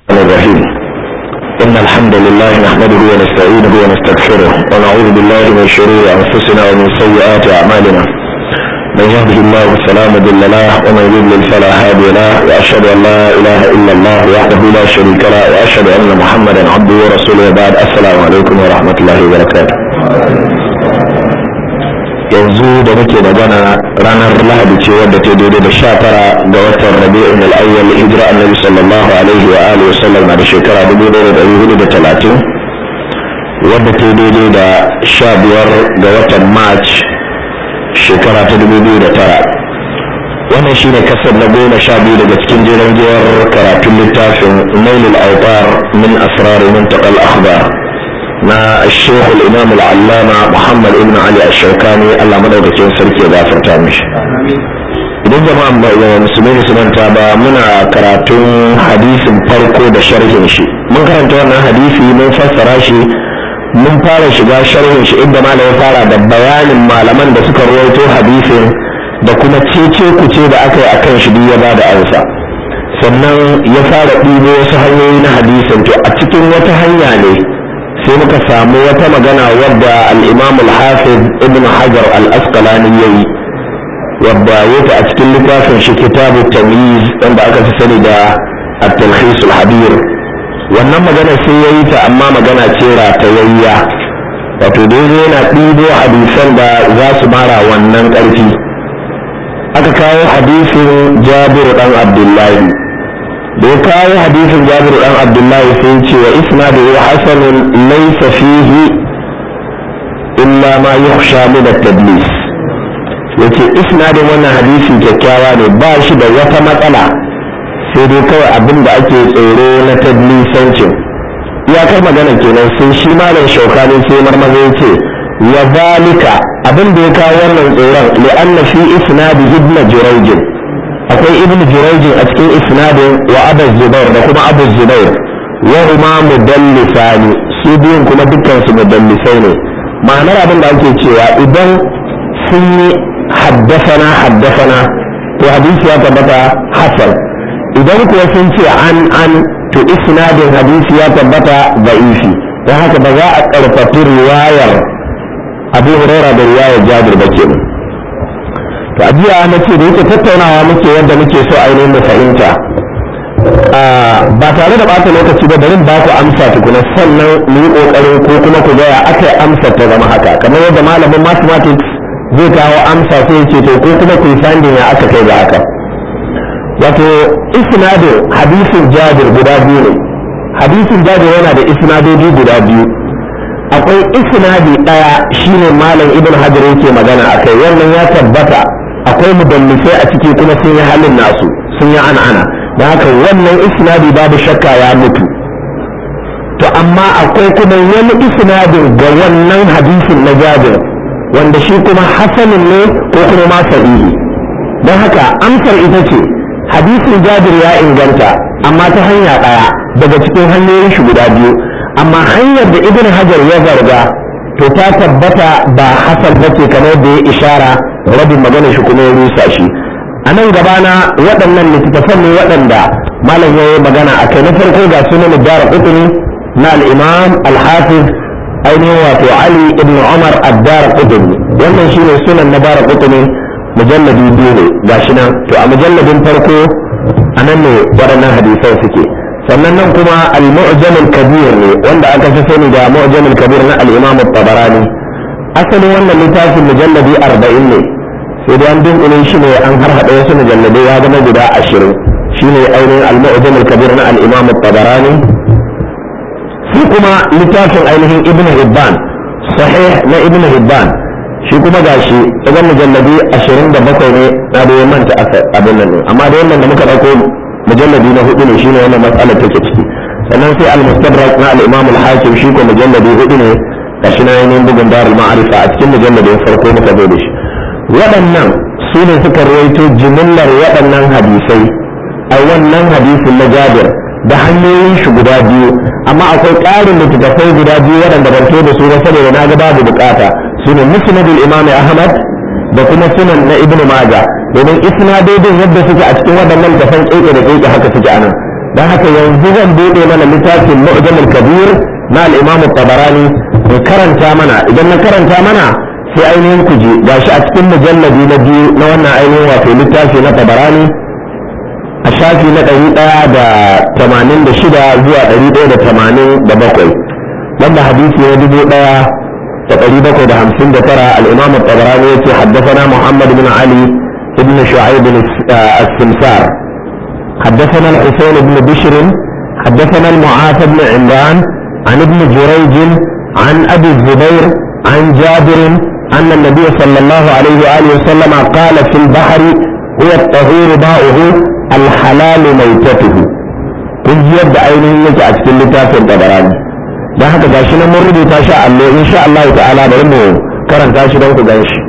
الرحيم إن الحمد لله نحمده ونستعينه ونستغفره ونعوذ بالله من شرور أنفسنا ومن سيئات أعمالنا من يهده الله فلا مضل له ومن يضلل فلا هادي له وأشهد أن لا إله إلا الله وحده لا شريك له وأشهد أن محمدا عبده ورسوله بعد السلام عليكم ورحمة الله وبركاته yanzu da muke magana ranar lahadi ce wadda ta daidai da sha tara ga watan rabi'in al'ayyal hijira annabi sallallahu alaihi wa alihi wasallam na da shekara dubu ɗaya da hudu da talatin wadda ta daidai da sha biyar ga watan march shekara ta dubu biyu da tara wannan shi ne kasar na goma sha biyu daga cikin jeren giyar karatun littafin nailul autar min asrar muntaqal akhbar na الشيخ الإمام العلامة محمد ابن علي الشوكاني الله مدوكتين سركي غافر تامش idan jama'a musulmi su manta ba muna karatun hadisin farko da sharhin shi mun karanta wannan hadisi mun fassara shi mun fara shiga sharhin shi inda malam ya fara da bayanin malaman da suka rawaito hadisin da kuma cece kuce da aka yi akan shi duk ya ba da amsa sannan ya fara ɗibo wasu hanyoyi na hadisin to a cikin wata hanya ne sai muka samu wata magana wadda al-imam al-hafiz ibn hajar al-asqalani yayi wadda yake a cikin littafin shi kitabu tamyiz wanda aka fi sani da at-talkhis al-habir wannan magana sai yayi ta amma magana ce ratayayya wato dai yana ɗibo hadisan da za su mara wannan ƙarfi aka kawo hadisin jabiru dan abdullahi da ya kawo hadisin jabir dan abdullahi sai ce wa isnaduhu hasanun laysa fihi illa ma yukhsha min at-tadlis yace isnadin wannan hadisi kyakkyawa ne ba shi da wata matsala sai dai kawai abin da ake tsoro na tadlisancin iyakar magana kenan sai shi malam shaukani sai marmaza ya ce wa zalika abin da ya kawo wannan tsoron li'anna fi isnadi ibn jurayj akwai ibn jurayjin a cikin isnadin wa abu zubair da kuma abu zubair wa huma mudallisani su biyun kuma dukkan su mudallisai ne ma'anar abin da ake cewa idan sun yi haddasana haddasana to hadisi ya tabbata hasan idan kuwa sun ce an an to isnadin hadisi ya tabbata da'ifi don haka ba za a karfafi riwayar abu huraira da riwayar jabir ba kenan to a jiya na ce da yake tattaunawa muke yadda muke so ainihin mu fahimta ba tare da bata lokaci ba bari ba ku amsa tukuna sannan mu yi kokarin ko kuma ku gaya aka yi amsa ta zama haka kamar yadda malamin mathematics zai kawo amsa sai ce to ko kuma ku yi finding ya aka kai ga haka wato isnadin hadisin jabir guda biyu ne hadisin jabir yana da isnadoji guda biyu akwai isnadi daya shine malam ibn hajar yake magana akai wannan ya tabbata akwai mudallisai a ciki kuma sun yi halin nasu sun yi ana ana da haka wannan isnadi babu shakka ya mutu to amma akwai kuma wani isnadin ga wannan hadisin na jabir wanda shi kuma hasanin ne ko kuma ma sahihi don haka amsar ita ce hadisin jabir ya inganta amma ta hanya ɗaya daga cikin hanyoyin shi guda biyu amma hanyar da ibn hajar ya zarga to ta tabbata ba hasan bace kamar da ya ishara rabin magana shi kuma ya rusa shi a nan gabana waɗannan littattafan ne waɗanda malam ya yi magana a kai na farko ga sunan dara kutuni na al-imam al-hafiz ainihin wato ali ibn umar ad-dara kutuni wannan shine sunan na dara kutuni mujalladi biyu ne gashi nan to a mujalladin farko a nan ne waɗannan hadisan suke sannan nan kuma al-mu'jam al-kabir ne wanda aka fi sani da mu'jam al-kabir na al-imam at-tabarani asalin wannan littafin mujalladi 40 ne sai dai an dunkule shi ne an har hada wasu mujalladai ya zama guda 20 shine ainihin al-mu'jam al-kabir na al-imam at-tabarani sai kuma littafin ainihin ibn hibban sahih na ibn hibban shi kuma gashi idan mujalladi 27 ne na da manta abin nan amma da wannan da muka dauko mujalladi na hudu ne shine wannan matsalar take ciki sannan sai al-mustadrak na al-imam al-hakim shi ko mujalladi hudu ne gashi na yayin bugun darul ma'arifa a cikin mujalladin farko muka zo da shi waɗannan su ne suka rawaito jimillar waɗannan hadisai a wannan hadisin na jabir da hanyoyin shi guda biyu amma akwai ƙarin littattafai guda biyu waɗanda ban da su ba saboda na ga babu bukata su ne musnadul imam ahmad da kuma sunan na ibnu majah domin isnadodin yadda suke a cikin waɗannan tafan keke da keke haka suke anan don haka yanzu zan buɗe mana littafin mu'jamul kabir na al-imam tabarani in karanta mana idan na karanta mana sai ainihin ku je gashi a cikin mujalladi na biyu na wannan ainihin wato littafi na tabarani a shafi na ɗari ɗaya da tamanin da shida zuwa ɗari ɗaya da tamanin da bakwai wanda hadisi na dubu ɗaya da ɗari bakwai da hamsin da tara al'imam tabarani ya ce haddasana muhammad bin ali ibn shu'aib as-simsar حدثنا الحسين بن بشر حدثنا المعافى بن عمران عن ابن جريج عن ابي الزبير عن جابر ان النبي صلى الله عليه واله وسلم قال في البحر هو الطهور ماؤه الحلال ميتته kun ji yadda ainihin yake a cikin littafin tabarani don haka gashi nan mun rubuta shi allo insha Allah ta'ala bari mu karanta shi don ku gan shi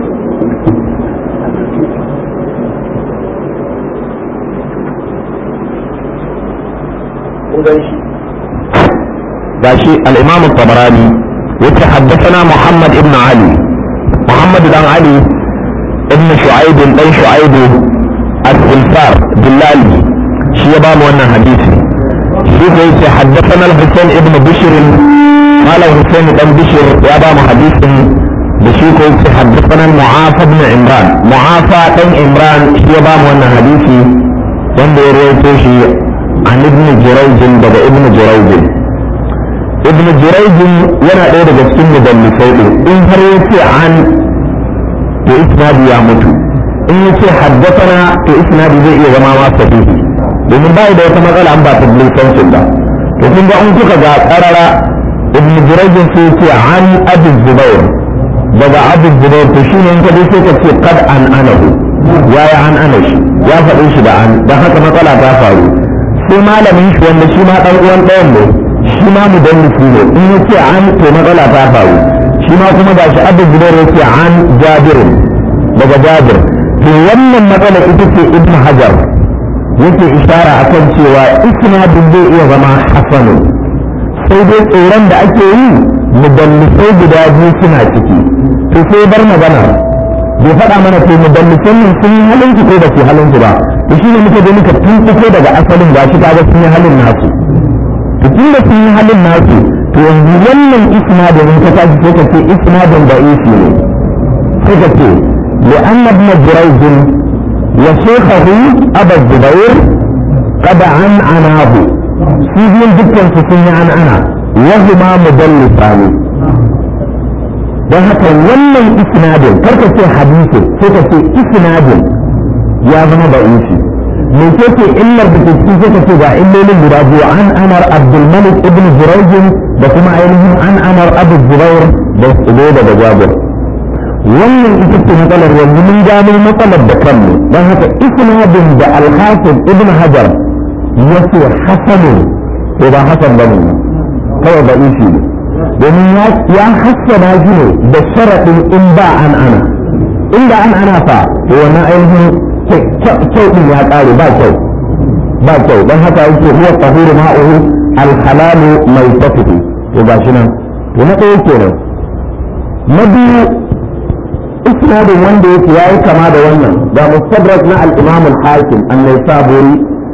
gashi al-imam tabarani yace haddathana muhammad ibn ali muhammad dan ali ibn shu'aib dan shu'aib al-silfar dillali shi ya ba mu wannan hadisi shi ko yace haddathana al-husayn ibn bishr qala husayn dan bishr ya ba mu hadisin da shi ko yace haddathana mu'afa ibn imran mu'afa dan imran shi ya ba mu wannan hadisi wanda ya rawaito shi an ibn jurayj daga ibn jurayj ibn jurayj yana ɗaya daga cikin mudallisai ɗin in har yace an to isnadi ya mutu in yace haddathana to isnadi zai iya zama ma sahihi domin bai da wata matsala an ba ta blisancin ba to kun ga in kuka ga karara ibn jurayj sai yace an abu zubair daga abu zubair to shine in ka je sai ka ce qad an anahu ya ya an ana shi ya faɗin shi da an dan haka matsala ta faru sai malamin shi wanda shi ma dan uwan ɗayan ne shi ma mudallisi ne in yace an to matsala ta faru shi ma kuma ga shi abu zubair yace an jabirin daga jabir to wannan matsala ita ce ibn hajar yake ishara akan cewa isnadin zai iya zama hasanu sai dai tsoron da ake yi mudallisai guda biyu suna ciki to sai bar magana bai faɗa mana to mudallisan nan sun yi halin ko ba su halin ba to shi ne muka je muka tuntuko daga asalin gashi kaga sun yi halin nasu to tun da sun yi halin nasu to yanzu wannan isnadin in ka tashi sai ka ce isnadin da isi ne sai ka ce لأن ابن جريج وشيخه أبا الزبير قد عن عناه سيدين جدا سسني عن أنا وهما مدلسان don haka wannan isnadin karka ce hadisi sai ka ce isnadin ya zama da isi me ce ce illar da ke cikin sai ka ce ga illolin guda biyu an amar abdulmalik ibn jurayjin da kuma ainihin an amar abu zubair da su daga jabir wannan ita ce matsalar yanzu mun gano matsalar da kanmu don haka isnadin da alhafiz ibn hajar ya ce hasanun ko ba hasan ba ne kawai ba isi ne domin ya hassana shi ne da sharaɗin in ba an ana inda an ana fa to wannan ainihin kyau din ya ƙare ba kyau ba kyau don haka yake huwa tahuru ma'uhu alhalalu mai tafihi to ga shi nan to na ɗaya kenan na biyu isnadin wanda yake yayi kama da wannan ga mustadrak na al-imam al-hakim an-naisaburi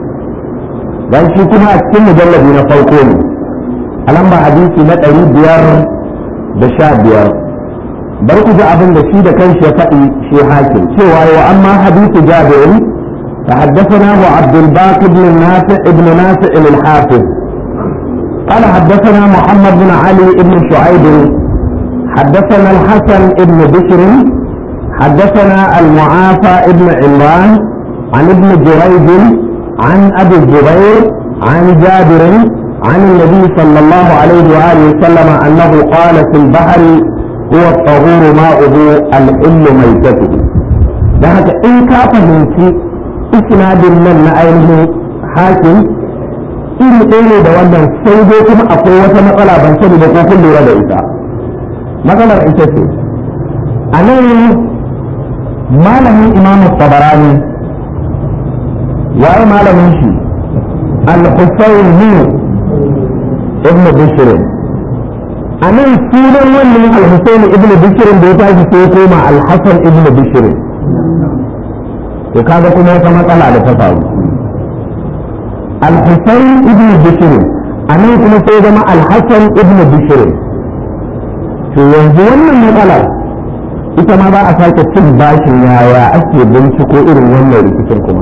dan shi kuma a cikin mujalladi na farko ne a lamba hadisi na ɗari biyar da sha biyar bar ku ji abin da shi da kanshi ya faɗi shi hakim cewa wa amma hadisi jabir فحدثناه عبد الباقي بن نافع ابن نافع الحافظ قال حدثنا محمد بن علي بن شعيب حدثنا الحسن بن بشر حدثنا المعافى بن عمران عن ابن جريج عن ابي الزبير عن جابر عن النبي صلى الله عليه واله وسلم انه قال في البحر هو الطهور ماؤه الحل ميتته da haka in ka fahimci isnadin nan na ainihin hakim iri ɗaya ne da wannan sai dai kuma akwai wata matsala ban sani da ko kun lura da ita matsalar ita ce a nan malamin imam tabarani waye malamin shi al-husayn ibn bishr a nan sunan wannan al-husayn ibn bishr da ya tashi sai ya koma al-hasan ibn bishr to kaga kuma wata matsala da ta faru al-husayn ibn bishr anan kuma sai zama al-hasan ibn bishr to yanzu wannan matsalar ita ma ba a sake cin bashin yaya ake binciko irin wannan rikicin kuma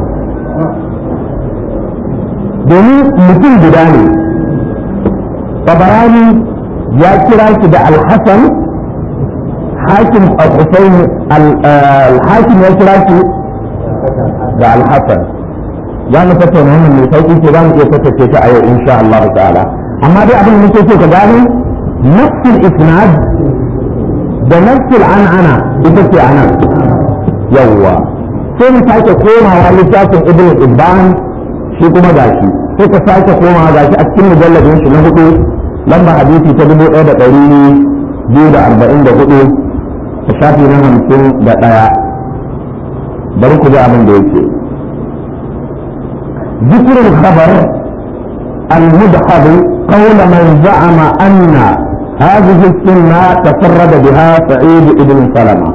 domin mutum guda ne tabarani ya kira shi da al-hasan hakim al-husayn al-hakim ya kira shi da al-hasan za mu tattauna wannan mai sauki ce za mu iya tattace ta a yau insha Allah ta'ala amma dai abin da muke so ka gane nafsul isnad da nafsul an'ana ita ce anan yawwa sai mu sake komawa littafin ibn ibban shi kuma gashi sai ka sake komawa gashi a cikin mujalladin shi na hudu lamba hadisi ta dubu ɗaya da ɗari biyu da arba'in da hudu ta shafi na hamsin da ɗaya bari ku ji abin da yake ذكر الخبر المدحض قول من زعم أن هذه السنة تفرد بها سعيد بن سلمة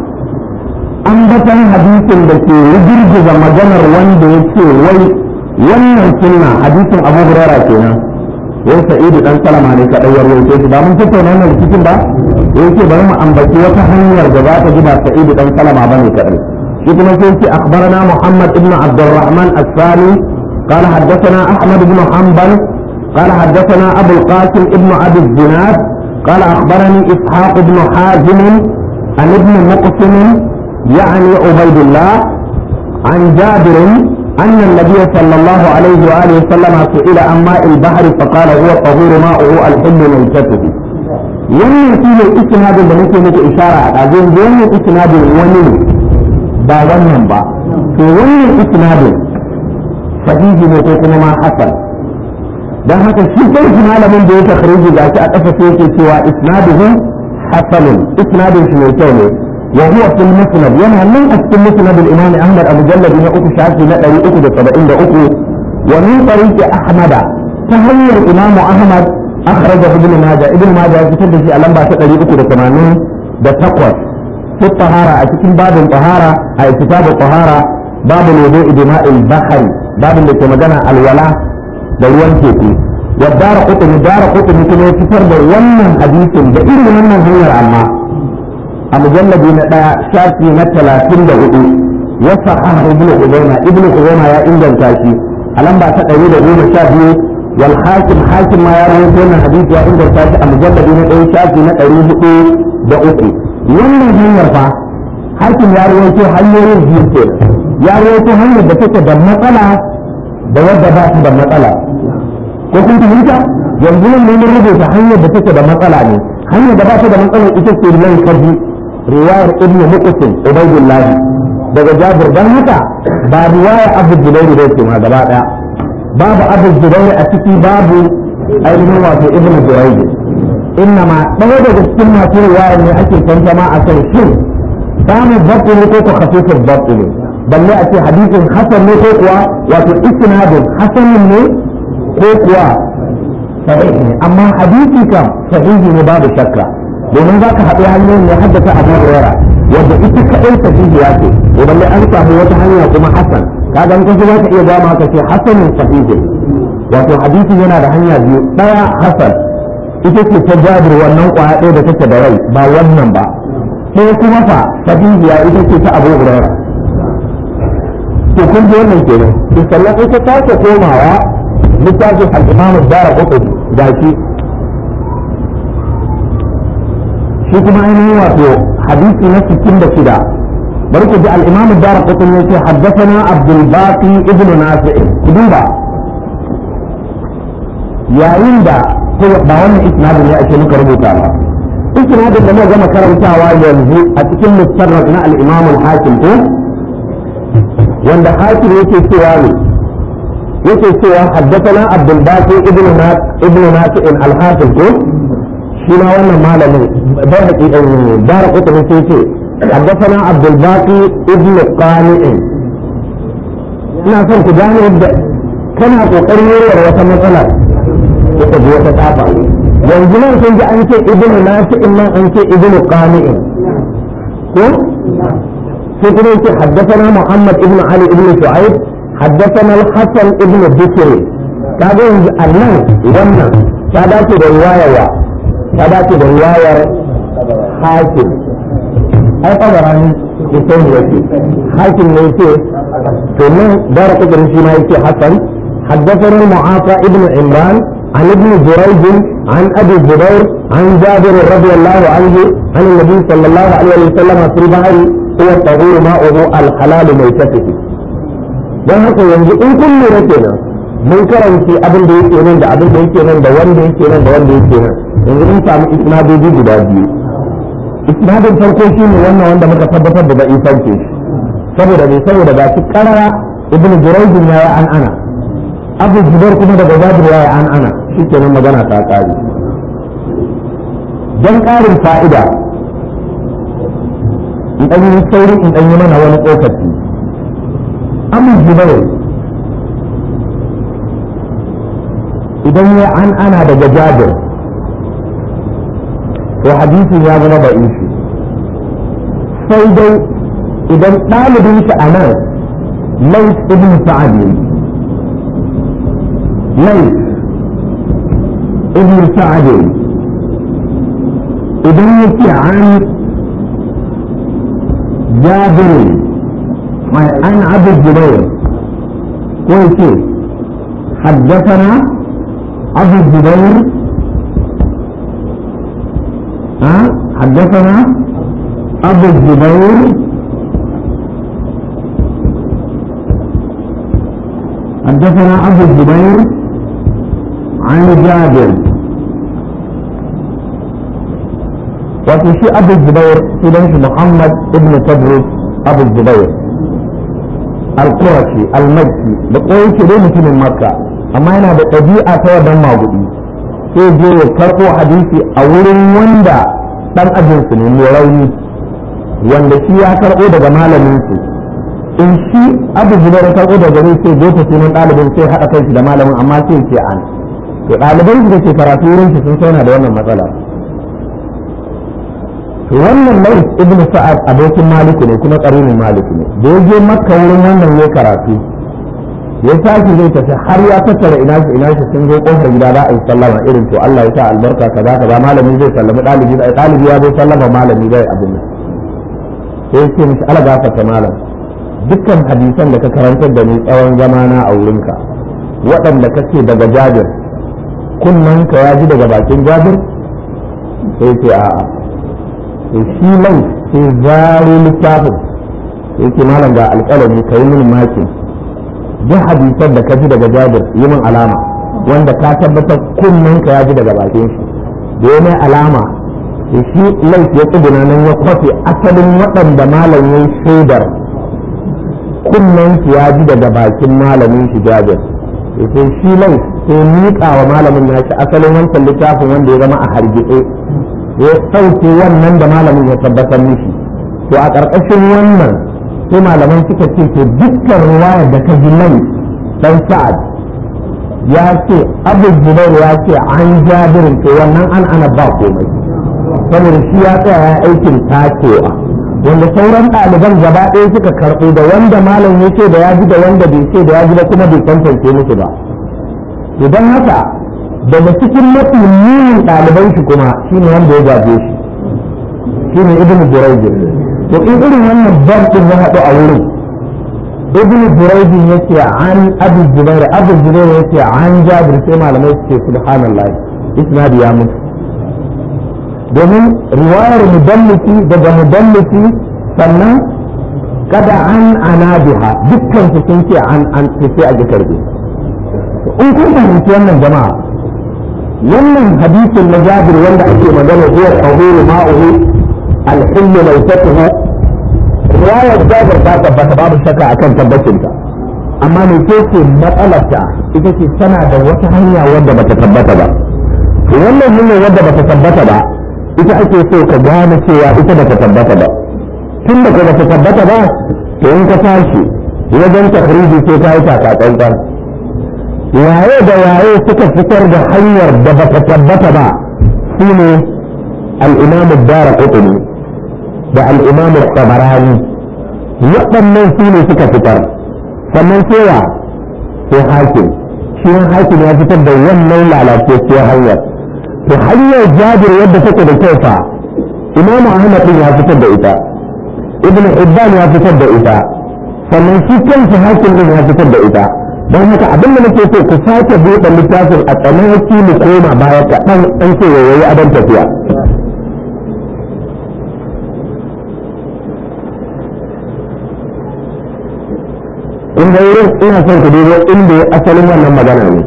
ambatan hadisin da ke rigirgiza maganar wanda ya ce wai wannan sunna hadisin abu hurara kenan wai sa'idu dan salama ne kadai ya rawaito shi ba mun tattauna wannan rikicin ba yake bari mu ambaci wata hanyar da za ta ji ba sa'idu dan salama bane kadai shi kuma sai ce akhbarana muhammad ibn abdurrahman as-sani قال حدثنا احمد بن حنبل قال حدثنا ابو القاسم ابن ابي الزناد قال اخبرني اسحاق بن حازم عن ابن مقسم يعني عبيد الله عن جابر أن النبي صلى الله عليه وآله وسلم سئل عن ماء البحر فقال هو طهور ماؤه الحل ميتته wannan shi ne istinadin da nake muku ishara a ɗazin wannan istinadin wani ne ba wannan ba to wannan istinadin sahihi ne ko kuma ma hasan dan haka shi kanshi malamin da ya takhriji ga shi a ƙasa sai yake cewa isnaduhu hasanun isnadin shi mai kyau ne وهو في المسند ينهى من في مسند الامام احمد ابو جلد بن اكو شافي لا دري اكو ده 73 ومن طريق احمد تهير الامام احمد اخرجه ابن ماجه ابن ماجه كتب في لمبا 380 ده تقوى في الطهارة أتكلم باب الطهارة أي كتاب الطهارة باب الوضوء بماء البحر باب اللي كما جانا الولاء دلوان كيكي والدار قطن الدار قطن كما يكفر ده ومن حديث ده إيه من هو عما a mujalladi na ɗaya shafi na talatin da hudu wasa ahmad ibn huzaima ibn huzaima ya inganta shi a lamba ta ɗari da goma sha biyu wal hakim hakim ma ya rawaito wannan hadisi ya inganta shi a mujalladi na ɗaya shafi na ɗari hudu da uku wannan hanyar fa hakim ya rawaito hanyoyin biyu ke ya rawaito hanyar da take da matsala da wadda ba ta da matsala ko kun fahimta yanzu nan mun rubuta hanyar da take da matsala ne hanyar da ba ta da matsala ita ce nan kaji riwayar ibnu muqsim ubaydullah daga jabir dan haka ba riwaya abu jubairi da ce ma gaba daya babu abu jubairi a ciki babu ainihin wato ibnu jubairi innama ɗaya daga cikin masu riwaya ne ake tantama a kan shin samun babbi ne ko ko khafifin babbi ne balle a ce hadisin hasan ne ko kuwa wato isnadin hasanin ne ko kuwa sahihi ne amma hadisi kam sahihi ne babu shakka domin za ka haɗu hanyoyin ya haddasa abu hurera wanda ita kaɗai sahihiya ce to balle an samu wata hanya kuma hasan kaga in kaji za ka iya gama ka ce hasanin sahihi wato hadisi yana da hanya biyu ɗaya hasan ita ce ta jabir wannan ƙwaya ɗaya da take da rai ba wannan ba sai kuma fa sahihiya ita ce ta abu hurera to kun ji wannan kenan to sannan ita ta sake komawa littafin al-imam ad-darqutni gashi shi kuma ainihin wato hadisi na 66 bari ku ji al-imam ad-darqutni yace haddathana abdul baqi ibnu nafi' ku duba yayin da ba wannan isnadin ne ake muka rubuta ba isnadin da muka gama karantawa yanzu a cikin mustarrak na al-imam al-hakim ko wanda hakim yake cewa ne yake cewa haddathana abdul baqi ibnu nafi' ibnu nafi' al-hakim ko shi ma wannan malamin bai haƙi dara kuta ne sai ce حدثنا عبد الباقي ابن قانع ina son ku gane yadda kana kokarin yarwar wata matsala wata ji wata tsafa yanzu nan sun ji an ce ibnu nafi'in nan an ce ibnu qani'in ko sai kuma yake haddathana muhammad ibnu ali ibnu shu'aib haddathana al-hasan ibnu bisri kaga yanzu Allah wannan ta dace da riwayarwa ta dace da riwayar hakim ai tabarani ya sai ne yake hakim ne yake to nan dara kudin shi ma yake hasan حدثنا معاصى ابن عمران عن ابن جريج عن ابي الزبير عن جابر رضي الله عنه عن النبي صلى الله عليه وسلم في البحر هو الطهور ماؤه الحلال ميتته don haka yanzu in kun lura kenan mun karanci abin da yake nan da abin da yake nan da wanda yake nan da wanda yake nan yanzu mun samu isnadoji guda biyu isnadin farko shi ne wannan wanda muka tabbatar da bai sauke shi saboda ne saboda ga shi karara ibnu jurayjin ya yi an ana abu zubar kuma daga jabir ya yi an ana shi kenan magana ta kare don karin fa'ida in ɗan yi sauri in ɗan yi mana wani tsokaci abu zubar idan ya an ana daga jabir to hadisin ya zama da ishi sai dai idan ɗalibin shi a nan lais ibn sa'ad ne lais ibn sa'ad idan yake an jabir mai an abu zubair ko yake حدثنا أبو الزبير ها حدثنا أبو الزبير حدثنا أبو الزبير عن جابر وفي شيء أبو الزبير في محمد ابن تدرس أبو الزبير القرشي المكي بقول كده من مكة amma yana da ɗabi'a ta wadan magudi sai je ya karɓo hadisi a wurin wanda ɗan ajinsu ne mai rauni wanda shi ya karɓo daga malaminsu in shi abu zubar ya karɓo daga gare sai jefa sunan ɗalibin sai haɗa kai shi da malamin amma sai ce an to ɗaliban su da ke karatu wurin shi sun sauna da wannan matsala to wannan lais ibnu sa'ad abokin maliku ne kuma ƙarinin maliku ne da ya je makka wurin wannan ya karatu ya tashi zai tafi har ya tattara ina shi ina shi sun zo kofar gida za a yi sallama irin to Allah ya sa albarka kaza kaza malami zai sallami dalibi da dalibi ya zo sallama malami zai abin nan sai ce mishi ala gafarta malam dukkan hadisan da ka karantar da ni tsawon zamana a wurinka waɗanda kake daga jabir kunnan ka ya ji daga bakin jabir sai ce a'a sai shi mai sai zaro littafin sai ce malam ga alƙalami ka yi mini makin duk hadisan da ka ji daga jabir yi min alama wanda ka tabbatar kunnen ka ya ji daga bakin shi da ya mai alama da shi laifi ya tsuguna nan ya kwafe asalin waɗanda malam ya shaidar kunnen shi ya ji daga bakin malamin shi jabir sai shi laifi sai miƙa wa malamin ya shi asalin wancan littafin wanda ya zama a hargitse ya sauke wannan da malamin ya tabbatar mishi to a ƙarƙashin wannan sai malaman suka ce to dukkan ruwayar da ka ji nan dan sa'ad ya ce abu zubair ya ce an jabirin to wannan an ana ba komai saboda shi ya tsaya ya aikin tacewa wanda sauran ɗaliban gaba ɗaya suka karɓo da wanda malam ya ce da ya ji da wanda bai ce da ya ji ba kuma bai tantance musu ba idan haka daga cikin mafi munin ɗaliban shi kuma shine wanda ya gaje shi shine ibnu jurayj to in irin wannan bam din ya haɗu a wurin ibnu jurayj yace an abu zubair abu zubair yace an jabir sai malamai suke subhanallah isnadi ya mutu domin riwayar mudallisi daga mudallisi sannan kada an anabiha dukkan su sun ce an an sai a ji karbe in kun fahimci wannan jama'a wannan hadisin na jabir wanda ake magana huwa tahuru ma'uhu alhillu lautatuhu riwayar jabir ta tabbata babu shakka akan tabbacinta amma me ce ce matsalarta ita ce tana da wata hanya wadda bata tabbata ba wannan hanyar wadda bata tabbata ba ita ake so ka gane cewa ita bata tabbata ba tun da bata tabbata ba to in ka tashi wajen takhriji sai ka yi taka tsantsan waye da waye suka fitar da hanyar da bata tabbata ba shine al-imam ad-darqutni da al-imam al-tabarani waɗannan su ne suka fitar sannan cewa sai hakim shi hakim ya fitar da wannan lalacewar hanyar to hanyar jabir yadda take da kyau fa imam ahmad din ya fitar da ita ibn hibban ya fitar da ita sannan shi kansa hakim din ya fitar da ita don haka abin da nake so ku sake buɗe littafin a tsanaki mu koma baya kaɗan an ce yayi adon tafiya in ga wurin ina son ku dubo inda asalin wannan magana ne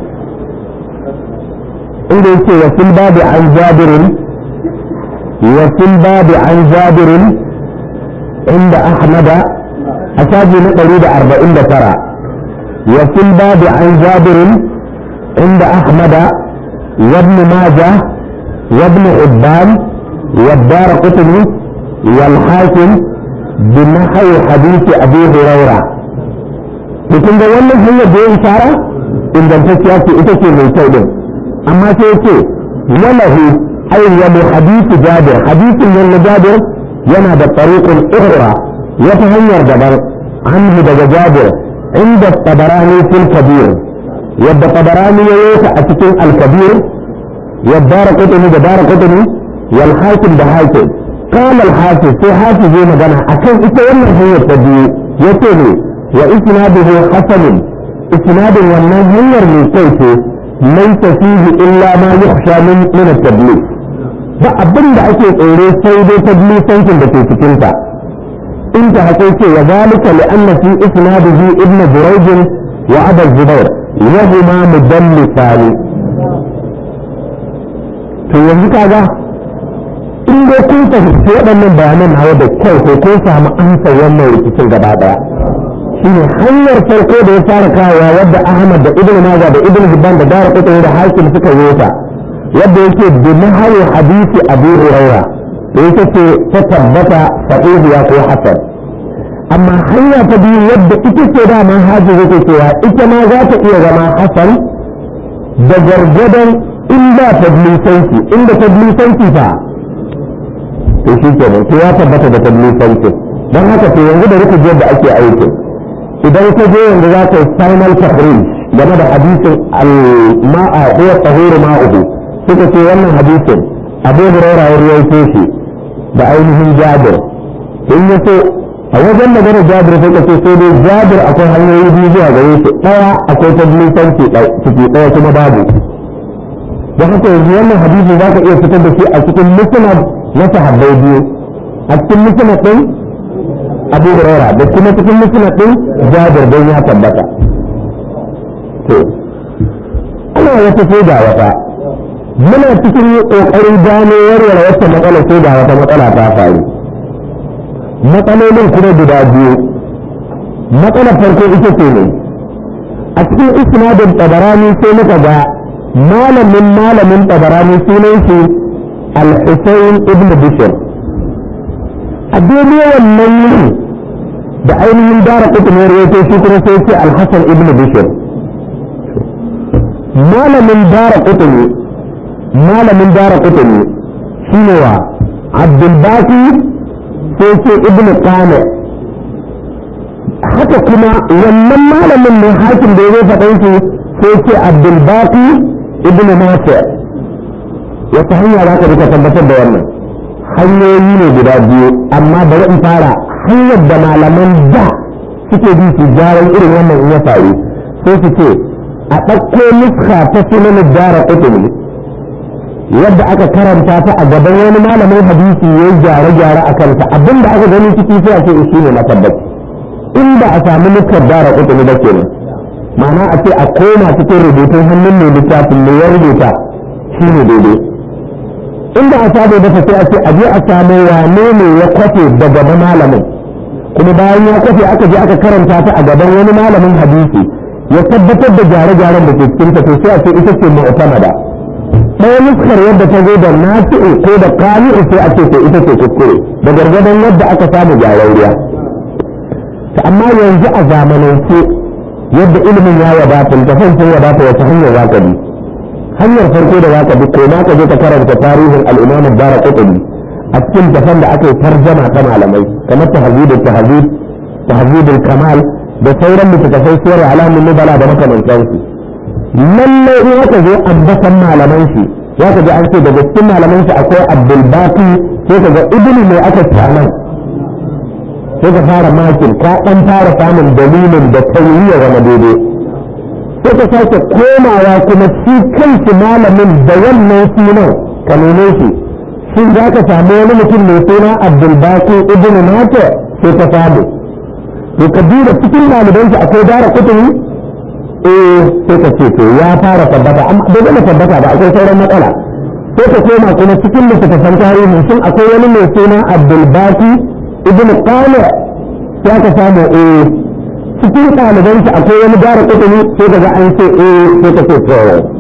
inda yake wa fil babi an jabirin wa fil babi an jabirin inda ahmada a shafi na ɗari da arba'in da tara wa fil babi an jabirin inda ahmada وابن ماجه وابن حبان والدار قطني والحاكم بنحو حديث ابي هريره mutum da wannan hanyar da ya isara ingantacciya ce ita ce mai kyau din amma sai ya ce walahu ay wa hadithu jabir hadithin nan na jabir yana da tariqun ukhra wata hanyar daban anhu daga jabir inda tabarani fil kabir yadda tabarani ya yi a cikin al-kabir yadda raqutani da daraqutani wal hakim da hakim قال الحافظ في حافظ زي ما قال عشان انت ولا هي التدبير يتني وإسناده حسن إسناد والناس هير من كيف ليس فيه إلا ما يخشى من من التدليس ba abin da ake tsoro sai dai tablisancin da ke cikinta in ta haka ce wa zalika li anna fi isnadihi ibn jurayj wa abu zubair wa huma mudallisani to yanzu kaga in dai kun fahimci waɗannan bayanan hawa da kyau ko kun samu amsa wannan rikicin gaba daya shine hanyar farko da ya fara kawowa wadda Ahmad da Ibn Majah da Ibn Hibban da Dara Qutni da Hakim suka yi ta wadda yake bi nahawi hadisi Abu Hurairah da yake ce ta tabbata sahihu ya ko hasan amma hanya ta biyu wadda ita ce da man haji yake cewa ita ma za ta iya zama hasan da gargadan inda tablisanci inda tablisanci fa to shi kenan to ya tabbata da tablisanci don haka to yanzu da rufe da ake aikin idan ka je yanzu za ka yi final tahrij game da hadisin al-ma'a ko tahuru ma'uhu suka ce wannan hadisin abu hurairah ya rawaito shi da ainihin jabir in ya so a wajen magana jabir sai ka ce sai dai jabir akwai hanyoyi biyu zuwa gare shi daya akwai tablisanci ciki daya kuma babu don haka yanzu wannan hadisi za ka iya fitar da shi a cikin musnad na sahabbai biyu a cikin musnad din abu huraira da kuma cikin musnad din jabir don ya tabbata to ana wata sai ga wata muna cikin kokarin gano warware wata matsala sai ga wata matsala ta faru matsalolin kuma guda biyu matsalar farko ita ce ne a cikin isnadin tabarani sai muka ga malamin malamin tabarani sunan shi al-husayn ibn bishr a daidai wannan yini da ainihin dara kutumar ya ce shi kuma sai ce alhassan ibn bishir malamin dara kutumi malamin dara kutumi shi ne wa abdulbaki sai ce ibn kane haka kuma wannan malamin mai hakim da ya zai faɗin shi sai ce abdulbaki ibn nasir wata hanya za ka rika tabbatar da wannan hanyoyi ne guda biyu amma bari in fara hanyar da malaman da suke bi su gyaran irin wannan in ya faru sai su ce a ɗauko nuska ta sunan dara ƙutumi yadda aka karanta ta a gaban wani malamin hadisi ya yi gyare-gyare a kanta abinda aka gani ciki sai a ce shi ne na tabbaci inda a samu nuskar dara ƙutumi da kenan ma'ana a ce a koma cikin rubutun hannun mai littafin mai ya rubuta shi ne daidai inda a sabo da sai a ce a je a samu wane ne ya kwafe da gaban malamin kuma bayan ya kwafe aka je aka karanta ta a gaban wani malamin hadisi ya tabbatar da gyare-gyaren da ke cikin ta to sai a ce ita ce mu'tamada ɗaya nuskar yadda ta zo da nasi'u ko da kami'u sai a ce to ita ce kuskure da gargadon yadda aka samu gyararriya ta amma yanzu a zamanance yadda ilimin ya wadata da sun wadata wata hanyar za ka bi hanyar farko da zaka bi ko ka je ka karanta tarihin al-Imam ad-Darqutni a cikin dafan da aka yi tarjama ta malamai kamar tahzib tahzib tahzib al-kamal da sauran littattafai sirri alamun nubala da makamantan su lallai in aka zo ambatan malaman shi ya ka ji an ce daga cikin malaman shi akwai abdulbaki sai ka ga ibnu mai aka ci nan sai ka fara makin ka dan fara samun dalilin da tauriya zama daidai sai ka sake komawa kuma shi kanshi malamin da wannan sunan ka neme shi shin za ka samu wani mutum mai suna abdulbaki ibnu nato sai ka samu to ka duba cikin ɗaliban shi akwai dara kutumi eh sai ka ce to ya fara tabbata amma bai gama tabbata ba akwai sauran matsala sai ka koma kuma cikin littattafan tarihi shin akwai wani mai suna abdulbaki ibn qala ya ka samu eh cikin ɗaliban shi akwai wani dara kutumi sai ka ga an ce eh sai ka ce to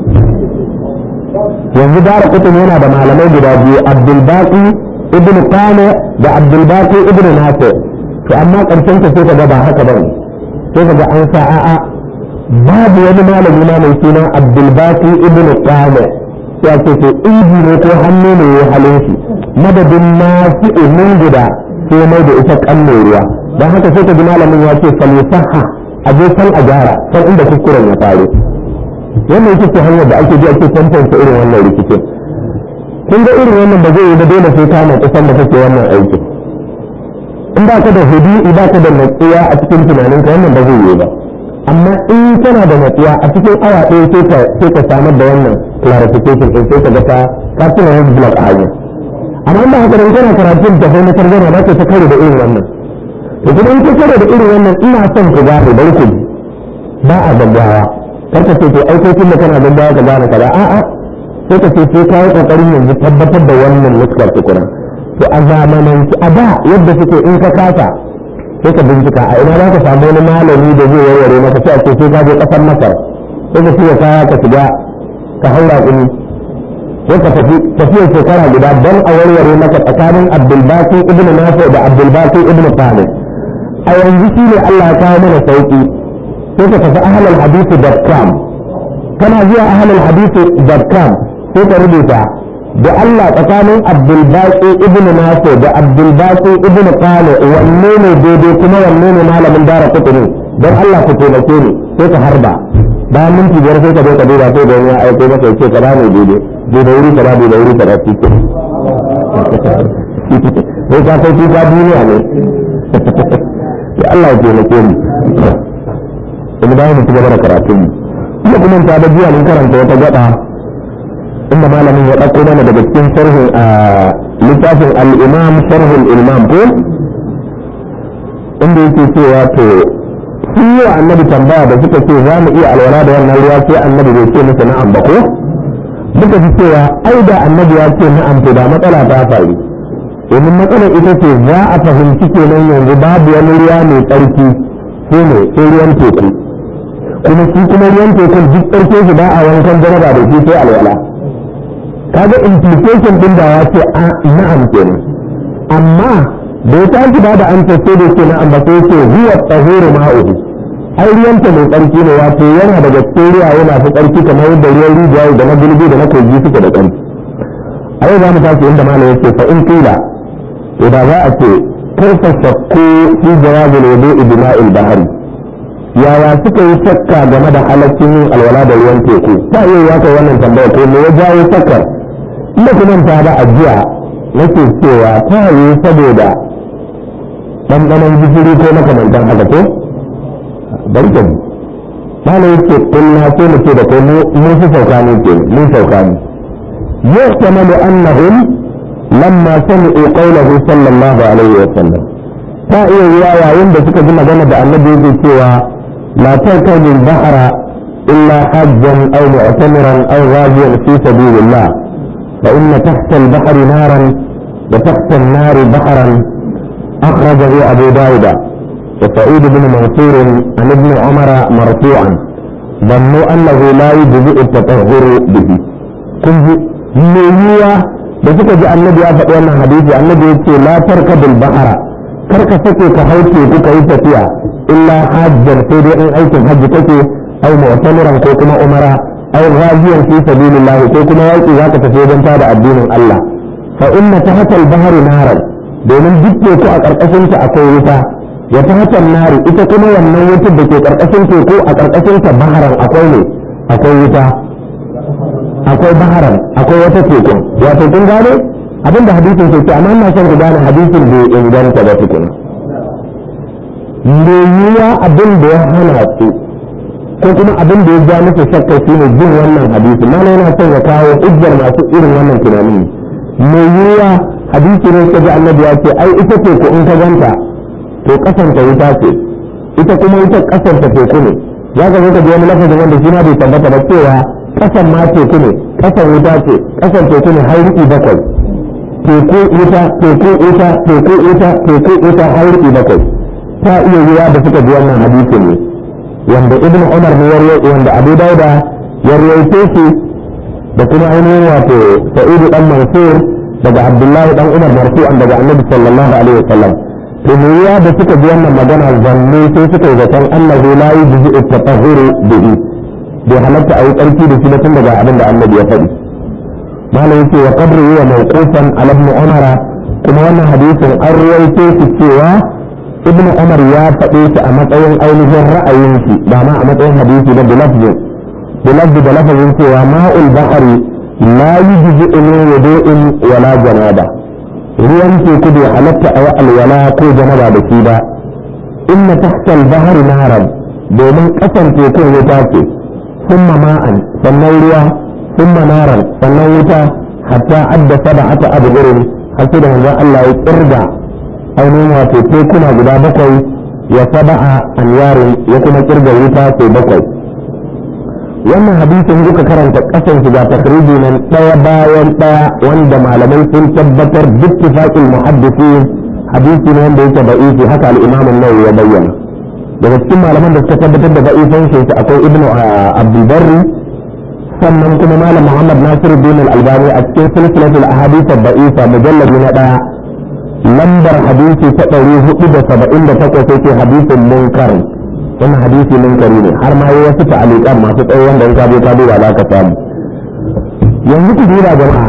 yanzu dara kutumi yana da malamai guda biyu abdulbaki ibn qala da abdulbaki ibn nasir to amma ƙarshen ka sai ka ga ba haka ba sai ka ga an sa a'a babu wani malami na mai suna abdulbaki ibn qala ya ce to ibi ne ko hannu ne ya halin shi madadin nasu min guda sai mai da ita kanne ruwa don haka sai ka ji malamin ya ce falisaha a je san a gyara san inda kuskuren ya faru wannan ita ce hanyar da ake bi ake tantance irin wannan rikicin kun ga irin wannan ba zai yi ba dole sai ka na kusan da kake wannan aikin in ba ka da hudu ba ka da natsuwa a cikin tunaninka wannan ba zai yi ba amma in kana da natsuwa a cikin awa ɗaya sai ka sai ka samar da wannan clarification din sai ka ga ka ka tuna wani block a hanya amma in ba haka da kana karatun da sai na tarjama ba ka ta kare da irin wannan to kuma in ka kare da irin wannan ina son ku gane bari ku ba a gaggawa kar ka ce to ai kai tunda kana gaggawa ka gane kaza a'a sai ka ce sai ka yi kokarin yanzu tabbatar da wannan nuskar tukuna to a zamananci a da yadda suke in ka kasa sai ka bincika a ina za ka samu wani malami da zai warware maka sai a ce sai ka je kasar masar sai ka shirya kaya ka shiga ka haura kuni sai ka tafi tafiyar shekara guda don a warware maka tsakanin abdulbaki ibn nafi da abdulbaki ibn talib a yanzu shi ne allah ya kawo mana sauki sai ka tafi ahlal hadisi.com kana zuwa ahlal hadisi.com sai ka rubuta da Allah tsakanin Abdulbaki ibn Nasir da Abdulbaki ibn Qali wanne ne daidai kuma wanne ne malamin dara kutuni don Allah ku taimake ni sai ka harba bayan minti biyar sai ka zo ka duba sai da ya aiko maka ya ce ka bani daidai daidai wuri ka daidai wuri ka daidai ke sai ka kai tuka duniya ne sai Allah ya taimake ni kuma bayan mu ci gaba da karatun mu kuma kuma ta da jiya mun karanta wata gaba inda malamin ya ɗauko mana daga cikin sharhin a littafin al'imam sharhin ilmam ko inda yake cewa to sun yi wa annabi tambaya da suka ce za mu iya alwala da wannan ruwa sai annabi bai ce musu na'am ba ko muka ji cewa ai da annabi ya ce na'am to da matsala ta faru domin matsalar ita ce za a fahimci kenan yanzu babu wani ruwa mai tsarki sai ne sai ruwan teku kuma shi kuma ruwan tekun duk tsarki shi ba a wankan jaraba da shi sai alwala kaga implication din da ya ce na'am kenan amma da ya tashi ba da amsa sai da ce na'am ba sai ce huwa tahuru ma'uhu ai ruwanta mai tsarki ne wato yana daga cikin ruwaye masu tsarki kamar yadda ruwan rijiya da na gulbi da na kogi suke da tsarki a yau za mu tashi inda malam yake fa in kila to da za a ce kaifa shakku fi jawabin wudu'i bima'il bahari yaya suka yi shakka game da halaccin yin alwala da ruwan teku ta iya ya kai wannan tambaya ko me ya jawo shakkar ina kuma ta da ajiya nake cewa ta yi saboda ɗanɗanon gishiri ko makamantan haka ko bari ka bi mana yake kulla sai mu ce da kai mun fi sauka ne ke mun sauka ne yahtamalu annahum lamma sami'u qawlahu sallallahu alaihi wa sallam ta iya yiwa yayin da suka ji magana da annabi yake cewa la tarkabu al-bahra illa hajjan aw mu'tamiran aw ghaziyan fi sabilillah fa inna tahta al-bahri naran wa tahta an-nar bahran akhrajahu abu dawud وسعيد بن منصور عن ابن عمر مرفوعا ظنوا انه لا يجزئ التطهر به كنت ميوا da suka ji annabi ya faɗi wannan hadisi annabi ya ce la tarkabul bahara kar ka sake ka hau teku ka yi tafiya illa hajjan sai dai in aikin hajji kake au mu'tamiran ko kuma umara au ghaziyan fi sabilillah ko kuma yaki zaka tafi wajen tada addinin Allah fa inna tahta al-bahri naran domin duk teku a karkashin ta akwai wuta ya tahta nari ita kuma wannan wutar da ke karkashin teku a karkashin ta baharan akwai ne akwai wuta akwai baharan akwai wata tekun wato kun gane abin da hadisin ke ce amma ina son ku gane hadisin bai inganta ba tukuna me yiwa abin da ya hana su ko kuma abin da ya ja musu shakka shi ne jin wannan hadisi mana yana son ya kawo hujjar masu irin wannan tunani me yiwa hadisi ne ka ji annabi ya ce ai ita ce ko in ka ganta to kasanta wuta ce ita kuma ita kasanta teku ne za ka zo ka ji wani lafazin wanda shi ma bai tabbata ba cewa kasan ma teku ne kasan wuta ce kasan teku ne har riƙi bakwai teku wuta teku wuta teku wuta teku wuta har riƙi bakwai ta iya yiwa da suka ji wannan hadisi ne wanda ibn umar ne wanda abu dauda ya rawaito shi da kuma ainihin wato sa'idu dan mansur daga abdullahi dan umar marfu'an daga annabi sallallahu alaihi wasallam to me ya da suka ji wannan magana zanne sai suka yi zaton annahu la yujzi at-tatahhuru bihi bai halatta a yi tsarki da shi ba tun daga abin da annabi ya faɗi malam yake wa qabru wa mawqufan ala ibn umar kuma wannan hadisin an ruwaito shi cewa ibn umar ya faɗe shi a matsayin ainihin ra'ayin shi ba ma a matsayin hadisi da bilafzi bilafzi da lafazin cewa ma'ul bahari la yujzi min wudu'in wala janaba ruwan teku bai halatta a alwala ko janaba da shi ba inna tahta al-bahr naran domin kasan tekun wuta ce thumma ma'an sannan ruwa thumma naran sannan wuta hatta adda sab'ata abgurin har sai da manzon Allah ya kirga ainihin wato tekuna guda bakwai ya saba'a anyarin ya kuma kirga wuta sai bakwai wannan hadisin duka karanta kasan shiga takriji nan daya bayan daya wanda malamai sun tabbatar bittifaqil muhaddisin hadisi ne wanda yake da'ifi haka al-imam an-nawawi ya bayyana daga cikin malaman da suka tabbatar da da'ifan shi akwai ibnu abdul barri sannan kuma malam muhammad nasiruddin al-albani a cikin silsilatul ahadith ad-da'ifa mujallad na daya lambar hadisi ta ɗari hudu da saba'in da takwas yake hadisin munkar wannan hadisi munkari ne har ma yi wasu ta'alikan masu tsawo wanda in ka je ka duba za ka samu yanzu ku duba jama'a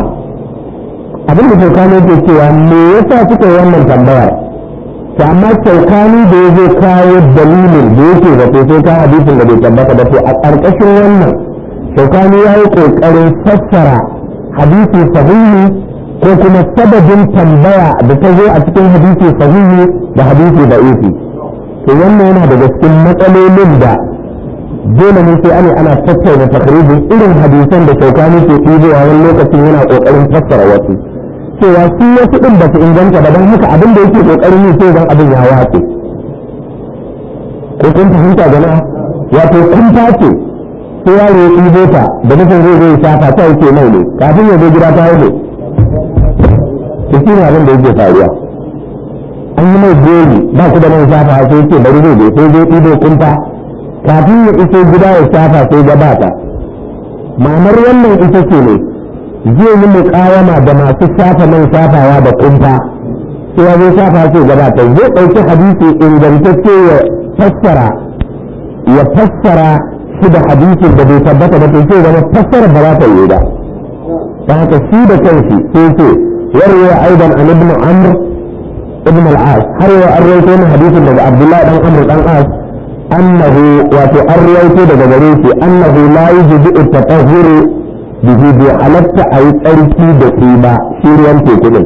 abin da shaukani ke cewa me yasa suka yi wannan tambayar to amma shaukani da ya zo kawo dalilin da yake da sai ka hadisin da bai tabbata ba to a ƙarƙashin wannan shaukani ya yi ƙoƙarin fassara hadisi sahihi ko kuma sababin tambaya da ta zo a cikin hadisi sahihi da hadisi da isi to wannan yana daga cikin matsalolin da dole ne sai ana ana tattauna takrijin irin hadisan da shaukani ke ɗibowa wani lokacin yana ƙoƙarin fassara wasu cewa su wasu ɗin ba su inganta ba don haka abin da yake ƙoƙarin yi sai zan abin ya watse ko kun fahimta jama'a wato kun ce sai yaro ya ɗibo ta da nufin zai zai shafa ta yake mai ne kafin ya zo gida ta yi ne to shi ne abin da yake faruwa an yi mai gori ba ku da mai shafa sai yake bari zai je sai zai ɗibo kunta kafin ya iso gida ya shafa sai gabata ma'anar wannan ita ce ne zai yi muƙawama da masu shafa man shafawa da kunta sai ya zo shafa sai gabata zai ɗauki hadisi ingantacce ya fassara ya fassara shi da hadisin da bai tabbata ba sai zama fassara ba za ta yi ba ta haka shi da kanshi sai ce يروي ايضا عن ابن عمرو ابن العاص هل رويت من حديث من عبد الله بن عمرو بن العاص انه وترويت دغريتي انه لا يجب التطهر به بحالة اي تركي دقيبة شيريان تيكولين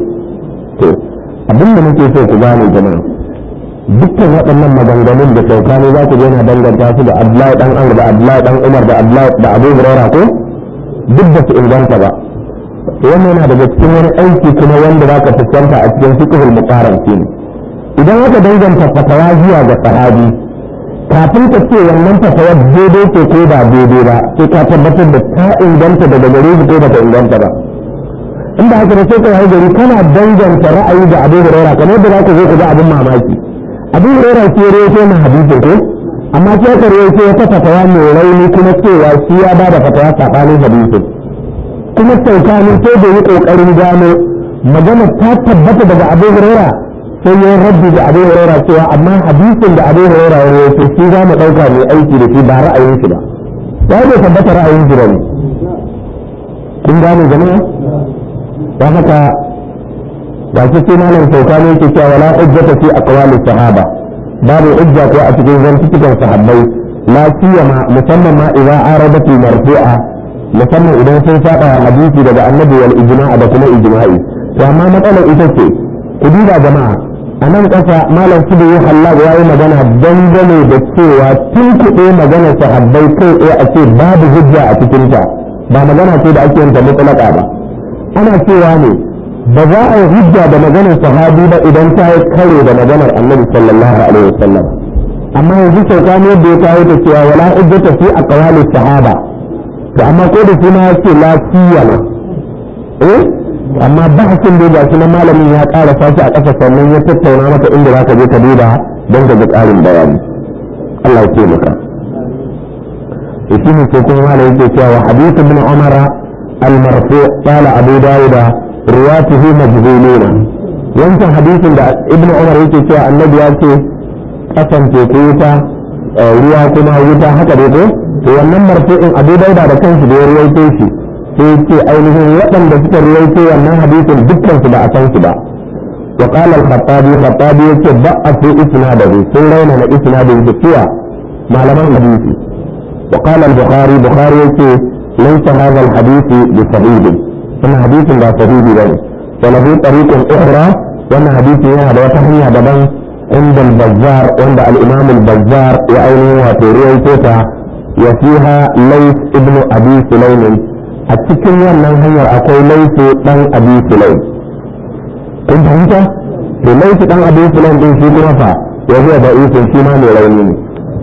abin da muke so ku gane jama'a dukkan waɗannan maganganun da saukani za ku je na danganta su da Abdullahi dan Amr da Abdullahi dan Umar da Abdullahi da Abu Hurairah ko duk da su inganta ba wannan yana daga cikin wani aiki kuma wanda za ka fuskanta a cikin fiqhul muqaran ne idan aka danganta fatawa zuwa ga sahabi kafin ka ce wannan fatawa daidai ce ko ba daidai ba sai ka tabbatar da ta inganta daga gare shi ko ba ta inganta ba inda haka da sai ka yi gari kana danganta ra'ayi da abin hurairah kamar yadda za ka zo ka ga abin mamaki abin hurairah ke rawaito na hadisi ko amma sai ka rawaito wata fatawa mai rauni kuma cewa shi ya ba da fatawa saɓanin hadisin kuma saukani sai da yi kokarin gano magana ta tabbata daga abu huraira sai ya rabbi da abu huraira cewa amma hadisin da abu huraira ya rawaito shi za mu dauka mai aiki da shi ba ra'ayin shi ba ya bai tabbata ra'ayin shi bane kun gane jama'a don haka ga shi sai malam saukani yake cewa wala hujjata fi aqwali sahaba babu hujja ko a cikin zantukan sahabbai la siyama musamman ma idan aradatu marfu'a musamman idan sun saba hadisi daga annabi wal ijma'a da kuma ijma'i to amma matsalar ita ce ku duba jama'a a nan ƙasa malam su da yi halal ya yi magana dangane da cewa tun kuɗe maganar sahabbai kai tsaye a ce babu hujja a cikinta ba magana ce da ake yanta mutlaka ba ana cewa ne ba za a yi hujja da maganar sahabi ba idan ta yi karo da maganar annabi sallallahu alaihi wasallam amma yanzu sauka ne yadda ya kawo ta cewa wala hujjata fi aqwali sahaba to amma ko da suna ya ce la siyama eh amma bahasin da ga na malamin ya ƙara sashi a ƙasa sannan ya tattauna maka inda za ka je ka duba don ka ga ƙarin bayani Allah ya taimaka to shi ne sai kuma malamin yake cewa wa hadithu bin umar al-marfu qala abu dawud riwatuhu majhuluna wancan hadisin da ibnu umar yake cewa annabi ya ce kasan teku wuta ruwa kuma wuta haka dai ko to wannan marfu'in abu dauda da kanshi da ya ruwaito shi sai ce ainihin waɗanda suka ruwaito wannan hadisin dukkan su ba a san su ba wa qala al-khattabi khattabi yace ba'a fi isnadahu sun raina na isnadin da cewa malaman hadisi wa qala al-bukhari bukhari yace laysa hadha al-hadith bi sahih wannan hadisin ba sahihi bane wa lahu tariqun ukhra wannan hadisi yana da wata hanya daban عند البزار عند الإمام البزار وأينه وترويتها وفيها ليس ابن أبي سليم التكن wannan hanyar akwai laifu dan abi sulaim kun fahimta to laifu dan abi sulaim din shi kuma fa ya huwa da isin shi ma mai rauni ne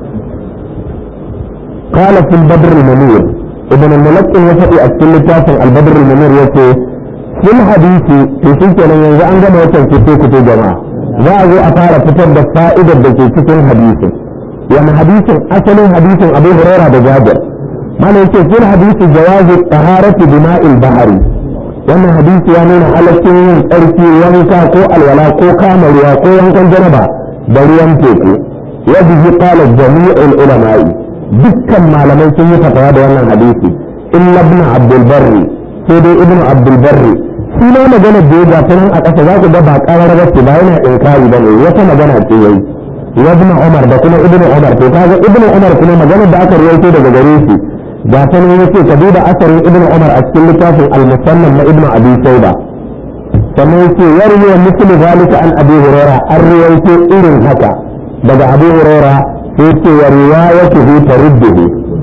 قال في البدر المنير ابن الملك يفدي أكل لتافن البدر المنير يقول في الحديث في سلسلة ينزع عن جمع وتنكتوك جماعة za a zo a fara fitar da fa'idar da ke cikin hadisin wani hadisin asalin hadisin abu huraira da jabir mana yake fil hadisi jawazi taharati bima'il bahari wannan hadisi ya nuna halaccin yin tsarki wanka ko alwala ko kama ruwa ko wankan janaba da ruwan teku wa bihi qala jami'ul ulama'i dukkan malamai sun yi fatawa da wannan hadisi illa ibn abdul barri sai dai ibn abdul barri shi ma magana da ya gata nan a ƙasa za ku ga ba ƙarar ba ce ba yana inkari ba ne wata magana ce yayi ibn umar da kuma ibn umar to kaga ibn umar kuma maganar da aka rawaito daga gare shi ga ta nan yace ka duba asarin ibn umar a cikin littafin al-musannaf na ibn abi shayba sannan yace yarwi wa mislu zalika an abi hurairah an rawaito irin haka daga abi hurairah sai yace wa riwayatuhu tarudduhu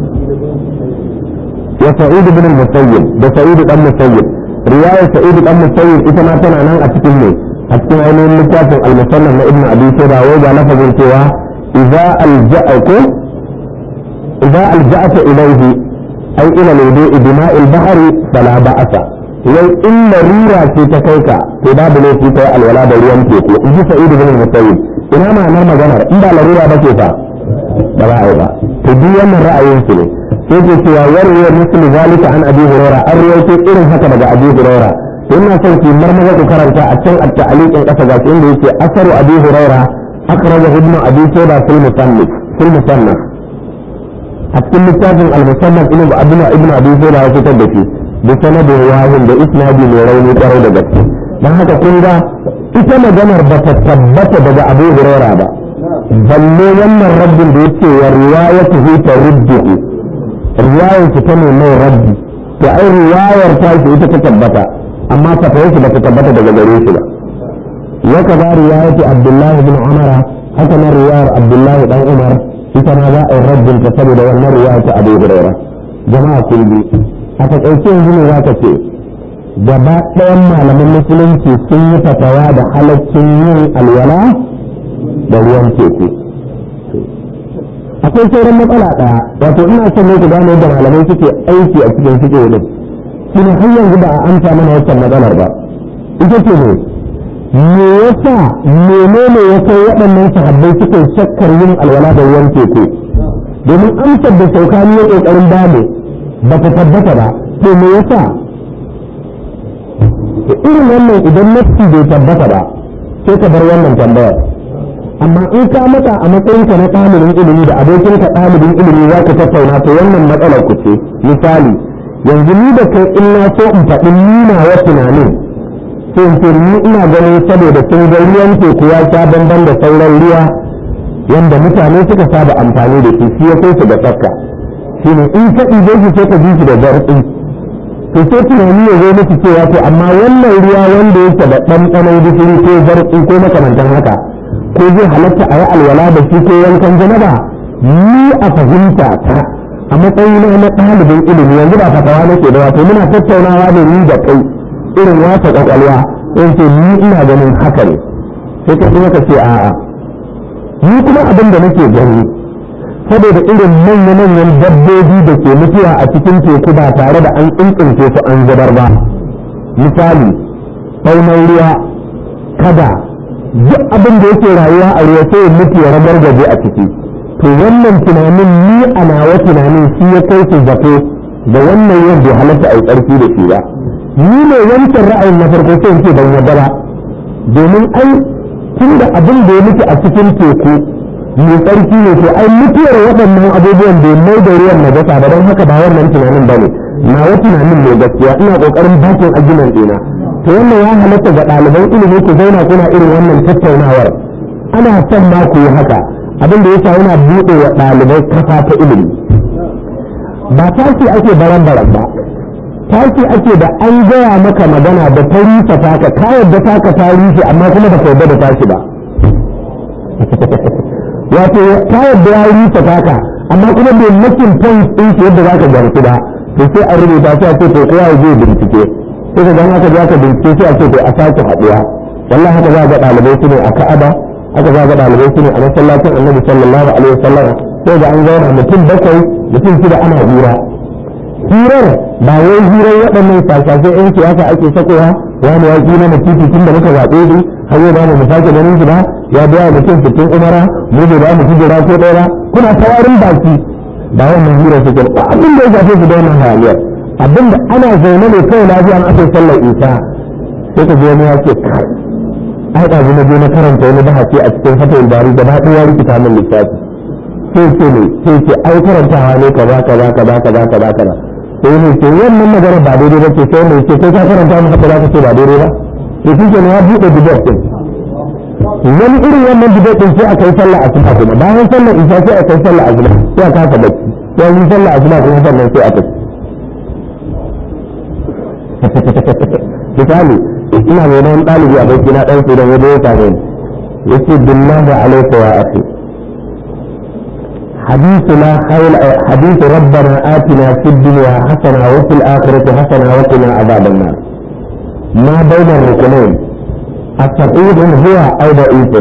wa sa'id ibn al-musayyib da sa'id ibn musayyib riwayar sa'id dan musayyib ita ma tana nan a cikin ne a cikin ainihin littafin al-musannaf na ibnu abi shayba wai ga lafazin cewa idza alja'aku idza alja'ata ilayhi ay ila al-wudu'i bima'i al-bahr fala ba'asa wai in larura ce ta kai ka to babu laifi kai alwala da ruwan teku in ji sa'id ibn musayyib ina ma'anar maganar in ba larura ba ce fa ba za a yi ba to duk wannan ra'ayin su ne sai ke cewa warwe misli zalika an abi huraira an rawaito irin haka daga abi huraira to ina son ki marmaza ku karanta a can at-ta'liqin kasa ga inda yake asaru abi huraira akhrajahu ibn abi shayba fil musannaf fil musannaf a cikin littafin al-musannaf ibn ibn ibn abi shayba ya fitar da shi da sanadin wahin da isnadi mai rauni kwarai da gaske dan haka kun ga ita maganar ba ta tabbata daga abu huraira ba balle wannan rabbin da yake wa riwayatuhu tarudduhu riwayar su ta mai rabbi to ai riwayar ta shi ita ta tabbata amma fatawar shi ba ta tabbata daga gare shi ba ya kaza riwayatu abdullahi bin umar haka na riwayar abdullahi dan umar ita ma za a yi rabbin ta saboda wannan riwaya ta abu huraira jama'a kun bi a takaice yanzu ne za ka ce gaba ɗayan malaman musulunci sun yi fatawa da halaccin yin alwala da ruwan teku akwai sauran matsala ɗaya wato ina son ne ku gane yadda malamai suke aiki a cikin suke ne shi ne har yanzu ba a amsa mana wancan matsalar ba ita ce ne me yasa menene ya kai waɗannan sahabbai suke shakkar yin alwala da ruwan teku domin amsar da saukani ya ƙoƙarin bamu ba ta tabbata ba to me yasa irin wannan idan nafsi bai tabbata ba sai ka bar wannan tambayar amma in ka mata a matsayinka na ɗalibin ilimi da abokinka ɗalibin ilimi za ka tattauna to wannan matsalar ku ce misali yanzu ni da kai in na so in faɗi nuna wa tunanin sai in ce ni ina ganin saboda sun ga ruwan teku ya sha bamban da sauran ruwa wanda mutane suka saba amfani da shi shi ya kai su da tsakka shine in ka ɗibe shi sai ka ji shi da zartsi to sai tunani ya zo miki cewa to amma wannan ruwa wanda yake da ɗanɗanon gishiri ko zartsi ko makamantan haka ko zai halatta a yi alwala da shi ko yankan janaba ni a fahimta ta a matsayina na ɗalibin ilimi yanzu ba fatawa nake da wato muna tattaunawa da ni da kai irin wasa kwakwalwa in ce ni ina ganin haka ne sai ka kuma ka ce a'a ni kuma abin da nake gani saboda irin manya-manyan dabbobi da ke mutuwa a cikin teku ba tare da an tsintsince su an zubar ba misali saunan ruwa kada duk abin da yake rayuwa a ruwa sai mutu ya ragargaje a ciki to wannan tunanin ni a nawa tunanin shi ya kai su zato da wannan yin bai halatta a yi tsarki da shi ba ni ne wancan ra'ayin na farko sai ce ban yarda ba domin ai tun da abin da ya mutu a cikin teku mai tsarki ne to ai mutuwar waɗannan abubuwan bai mai da ruwan najasa ba don haka ba wannan tunanin ba ne nawa tunanin ne gaskiya ina ƙoƙarin bakin ajinan ɗina to wannan ya halatta ga ɗaliban ilimi ku zauna kuna irin wannan tattaunawar ana son ma ku yi haka abin da yasa yana buɗe wa ɗalibai kafa ta ilimi ba tashi ake baran baran ba tashi ake da an gaya maka magana da ta rusa taka ka yadda taka ta rushe amma kuma ba ka yadda da tashi ba wato ka yadda ya rusa taka amma kuma bai makin point ɗin shi yadda za ka gamsu ba to sai a rubuta sai a ce to kowa ya je bincike sai ka gama ka je aka bincike sai a ce to a sake haɗuwa wallahi haka za ga ɗalibai su ne a ka'aba haka za ga ɗalibai su ne a masallacin annabi sallallahu alaihi wasallam sai da an zauna mutum bakwai mutum shida ana hira hirar ba wai hirar waɗannan sassafe yan siyasa ake sakowa wani ya ƙi mana titi tun da muka zaɓe su har yau ba mu sake ganin shi ba ya biya mutum fitin umara mu bai ba mu kujera ko ɗaya kuna tawarin baki ba wannan hirar su ke ba abin da ya shafe su da wannan hayaniyar abin da ana zaune ne kawai lafiya an ake sallar isa sai ka je wani ya ce kai ai ɗazu na je na karanta wani bahasi a cikin fatawar bari gaba ɗaya rikita min littafi sai ce ne sai ce ai karantawa ne kaza kaza kaza kaza kaza kaza sai ne ce wannan magana ba daidai ba ce sai ne ce kai ka karanta mu haka za ka ce ba daidai ba to shi ke ya buɗe bidat din wani irin wannan bidat din sai aka yi sallah asuba kuma bayan sallar isha sai aka yi sallah asuba sai aka kasa bacci sai yi sallah asuba kuma sannan sai aka misali ina mai wani ɗalibi a baki na ɗan su da wani ya same ni yace billahi alaika ya akhi حديثنا خير حديث ربنا آتنا في الدنيا حسنة وفي الآخرة حسنة وقنا عذاب النار ما بين الركنين الصحيح هو أو ضعيف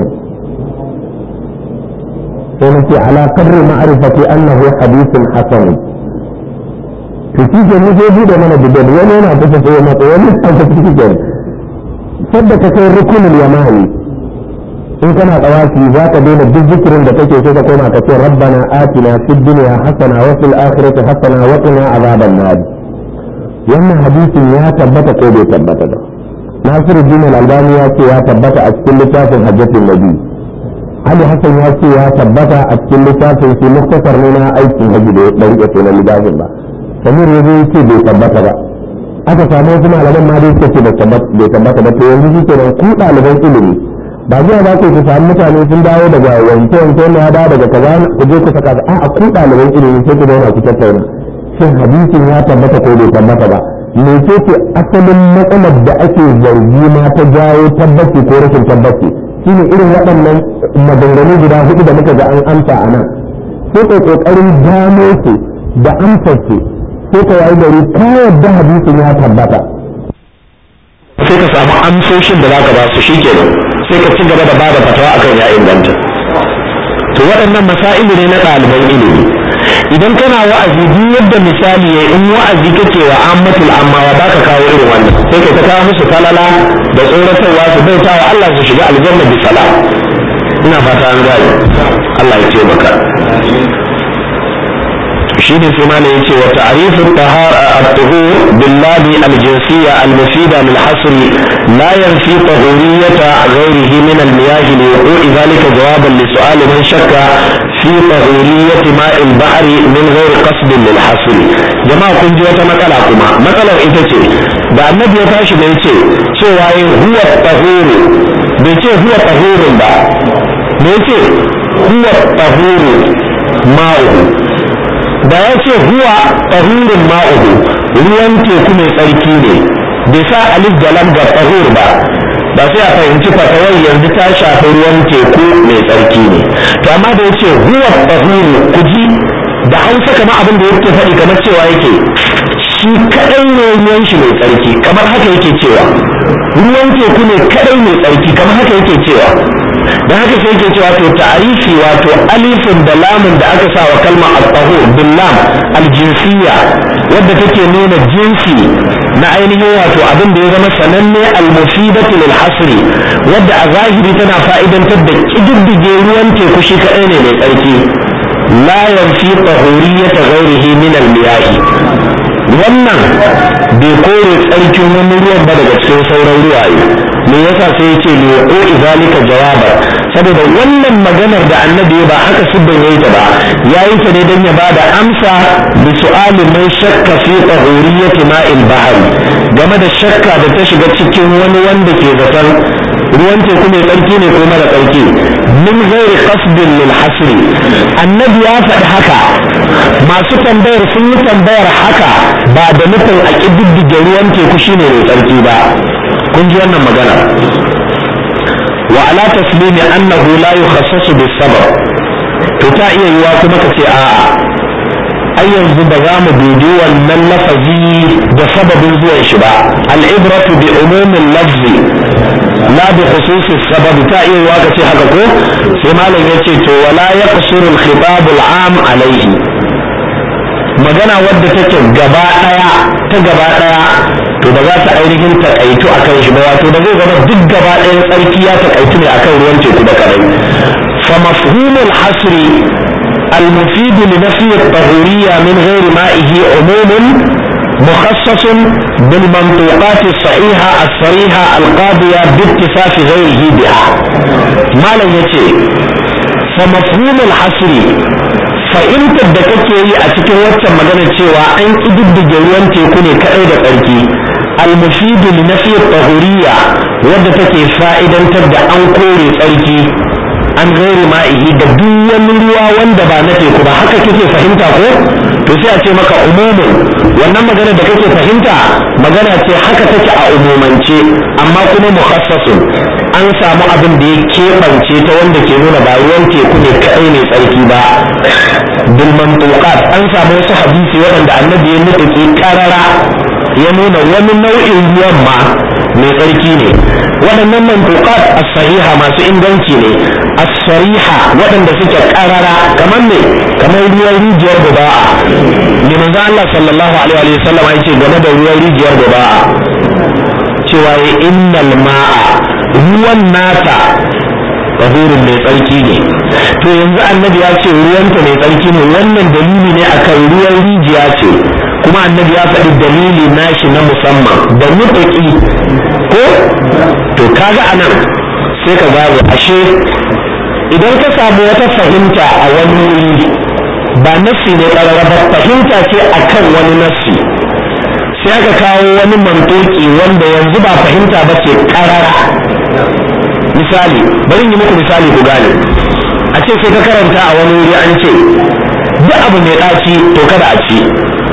فنتي على قدر معرفة أنه حديث حسن تتيجي نجي ده من الدجال وين انا بس هو ما تقول انت تتيجي صدق كي الركن اليماني in kana tsawafi za ka daina duk zikirin da kake so ka koma ka ce rabbana atina fid dunya hasana wa fil akhirati hasana wa qina azaban nar wannan hadisin ya tabbata ko bai tabbata ba Nasiruddin al-Albani ya ce ya tabbata a cikin littafin Hajjatul Nabi Ali Hassan ya ce ya tabbata a cikin littafin shi muktasar ne na aikin haji da ya rike sunan littafin ba Samir ya zo ce bai tabbata ba aka samu wasu malaman ma dai suka ce bai tabbata ba to yanzu shi kenan ku ɗaliban ilimi ba zuwa ba ku ku samu mutane sun dawo daga wanke wanke na dawo daga kaza ku je ku saka a a ku ɗaliban ilimi sai ku zauna ku tattauna shin hadisin ya tabbata ko bai tabbata ba me ce ce asalin matsalar da ake zargi ma ta jawo tabbaci ko rashin tabbaci shine irin waɗannan maganganu guda hudu da muka ga an amsa a nan sai kai kokarin gano su da amsar su sai ka yi gari ka yadda hadisin ya tabbata sai ka samu amsoshin da zaka ba su shikenan sai ka ci gaba da bada fatawa akan ya inganta to waɗannan masailu ne na ɗaliban ilimi idan kana wa'azi duk yadda misali ya in wa'azi kake wa ammatul amma ya baka kawo irin wannan sai ka ta kawo musu falala da tsoratarwa su bauta wa Allah su shiga aljanna bi salam ina fata an gane Allah ya taimaka shine sai mana yace wa ta'rifu tahara at-tuhur billahi al-jinsiyya al-mufida lil hasr la yanfi tahuriyyata ghayrihi min al-miyah li wuqu'i dhalika jawaban li su'al man shakka fi tahuriyyati ma'i al-bahr min ghayri qasd lil hasr jama'a kun ji wata matsala kuma matsalar ita ce da annabi ya tashi da yace cewa huwa tahuru bai ce huwa tahurun ba me yace huwa tahuru ma'uhu da ya ce huwa tahurun ma'uhu ruwan teku mai tsarki ne bai sa alif da lam ga tahur ba ba sai a fahimci fatawar yanzu ta shafi ruwan teku mai tsarki ne to amma da ya ce huwa tahuru ku ji da hausa kamar abin da yake faɗi kamar cewa yake shi kaɗai ne ruwan shi mai tsarki kamar haka yake cewa ruwan teku ne kaɗai mai tsarki kamar haka yake cewa da haka sai yake cewa to ta'arifi wato alifin da lamun da aka sa wa kalma at-tahur bil lam al-jinsiyya wadda take nuna jinsi na ainihin wato abin da ya zama sananne al-mufidatu lil hasri wadda a zahiri tana fa'idantar da kididdige ruwan teku shi kaɗai ne mai tsarki la yanfi tahuriyyata ghairihi min al-miyahi wannan bai kore tsarkin wani ruwan ba daga cikin sauran ruwaye me yasa sai ya ce liqo izalika jawaba saboda wannan maganar da annabi ba haka sibban yayi ta ba yayi ta ne dan ya bada amsa bi su'ali man shakka fi tahuriyyati ma'il bahr game da shakka da ta shiga cikin wani wanda ke zaton ruwan teku mai tsarki ne ko mara tsarki min ghairi qasdin lil hasri annabi ya faɗi haka masu tambayar sun yi tambayar haka ba da nufin a ƙididdige ruwan teku shine mai tsarki ba kun ji wannan magana wa ala taslimi annahu la yukhassasu bis sabab to ta iya yiwa kuma ka ce a'a ai yanzu ba za mu dubi wannan lafazi da sababin zuwan shi ba al'ibratu bi umumin lafzi la bi khususi sabab ta iya yiwa ka ce haka ko sai malam ya ce to wala yaqsuru al-khitab al-am alayhi magana wadda take gaba daya ta gaba daya to ba za ta ainihin takaitu akan shi ba wato da zai zama duk gaba ɗayan tsarki ya takaitu ne akan ruwan teku da kadai fa mafhumul hasri المفيد لنفي الطهورية من غير مائه عموم مخصص بالمنطوقات الصحيحة الصريحة القاضية باتفاق غيره بها ما لن يتي فمفهوم الحصر fahimtar da kake yi a cikin waccan maganar cewa an ƙididdige ruwan teku ne kaɗai da tsarki almufidu li nafi tahuriya wadda take fa'idantar da an kore tsarki an gairi ma'ihi da duk wani ruwa wanda ba na teku ba haka kake fahimta ko to sai a ce maka umumin wannan magana da kake fahimta magana ce haka take a umumance amma kuma mukhassasun an samu abin da ya keɓance ta wanda ke nuna ba ruwan teku ne kaɗai mai tsarki ba bil mantuqat an samu wasu hadisi waɗanda annabi ya nufi karara ya nuna wani nau'in ruwan ma mai tsarki ne waɗannan mantuqat as-sahiha masu inganci ne as-sariha waɗanda suke karara kamar ne kamar ruwan rijiyar guba'a ne manzo Allah sallallahu alaihi wa sallam ya ce game da ruwan rijiyar guba'a cewa ya innal ma'a ruwan nata tahurin mai tsarki ne to yanzu annabi ya ce ruwanta mai tsarki ne wannan dalili ne akan ruwan rijiya ce kuma annabi ya faɗi dalili nashi na musamman da mutuƙi ko to kaga anan sai ka gane ashe idan ka samu wata fahimta a wani wuri ba nassi ne ƙarara ba fahimta ce akan wani nassi sai aka kawo wani mantoki wanda yanzu ba fahimta ba ce ƙarara misali bari yi muku misali ku gane a ce sai ka karanta a wani wuri an ce duk abu mai ɗaci to kada a ci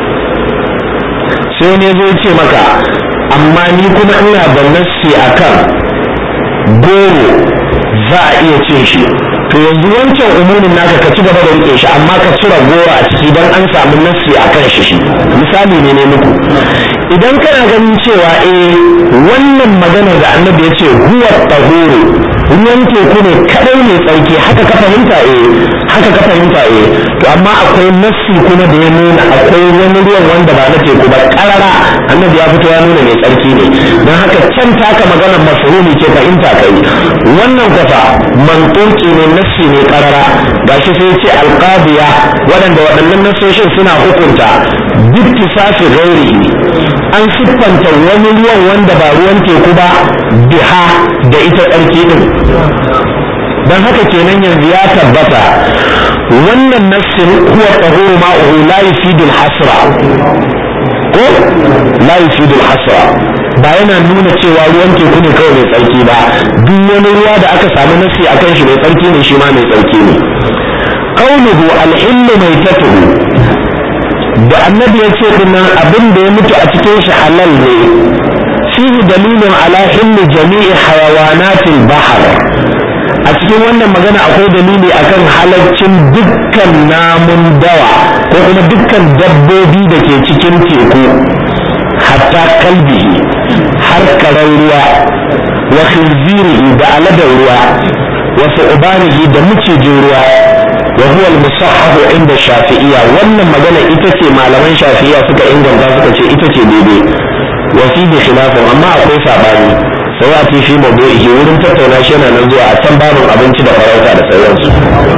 sai ne zai ce maka amma ni kuma ina da nassi akan goro za a iya cin shi to yanzu wancan umumin naka ka ci gaba da rike shi amma ka cire goro a ciki don an samu nassi akan shi shi misali ne ne muku idan kana ganin cewa eh wannan maganar da annabi ya ce huwa tahuru ruwan teku ne kadai mai tsarki haka ka fahimta eh haka ka fahimta eh to amma akwai nassi kuma da ya nuna akwai wani ruwan wanda ba na teku ba karara annabi ya fito ya nuna mai tsarki ne don haka can taka maganar mafhumi ce fahimta kai wannan kwafa mantoki ne nassi ne karara gashi sai ce alqabiya waɗanda waɗannan nassoshin suna hukunta bittisafi gairi an siffanta wani ruwan wanda ba ruwan teku ba biha da ita tsarki din don haka kenan yanzu ya tabbata wannan nassin huwa tahuru ma'uhu la yufidu al-hasra ko la yufidu al-hasra ba yana nuna cewa ruwan teku ne kawai mai tsarki ba duk wani ruwa da aka samu nasi akan shi mai tsarki ne shi ma mai tsarki ne qauluhu al-hillu maitatuhu da annabi ya ce dinnan abin da ya mutu a cikin shi halal ne fihi dalilun ala hilli jami'i hayawanatil bahar a cikin wannan magana akwai dalili akan halaccin dukkan namun dawa ko kuma dukkan dabbobi da ke cikin teku hatta kalbihi har karan ruwa wa khinzirihi da aladar ruwa wa su'banihi da mucijin ruwa wa huwa al-musahhahu inda shafi'iyya wannan magana ita ce malaman shafi'iyya suka inganta suka ce ita ce daidai wa fihi khilafun amma akwai sabani sai a fi mawdu'ihi wurin tattauna shi yana nan zuwa a can babin abinci da farauta da sauransu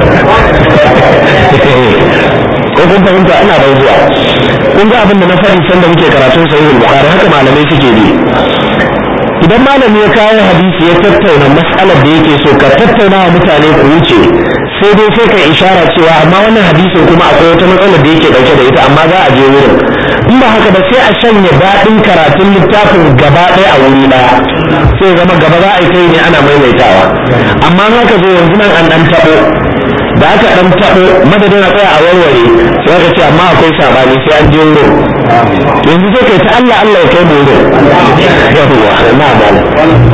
ko kun fahimta ana bai zuwa kun ga abin da na faɗi sanda muke karatun sahihul bukhari haka malamai suke bi idan malami ya kawo hadisi ya tattauna mas'alar da yake so ka tattauna wa mutane ku wuce sai dai sai ka ishara cewa amma wannan hadisin kuma akwai wata matsalar da yake dauke da ita amma za a je wurin in ba haka ba sai a shanya daɗin karatun littafin gaba ɗaya a wuri ɗaya sai zama gaba za a yi kai ne ana maimaitawa amma in haka zo yanzu nan an ɗan taɓo da aka ɗan taɓo madadin a tsaya a warware sai aka ce amma akwai sabani sai an je wurin yanzu sai kai ta Allah Allah ya kai mu wurin yawwa na malam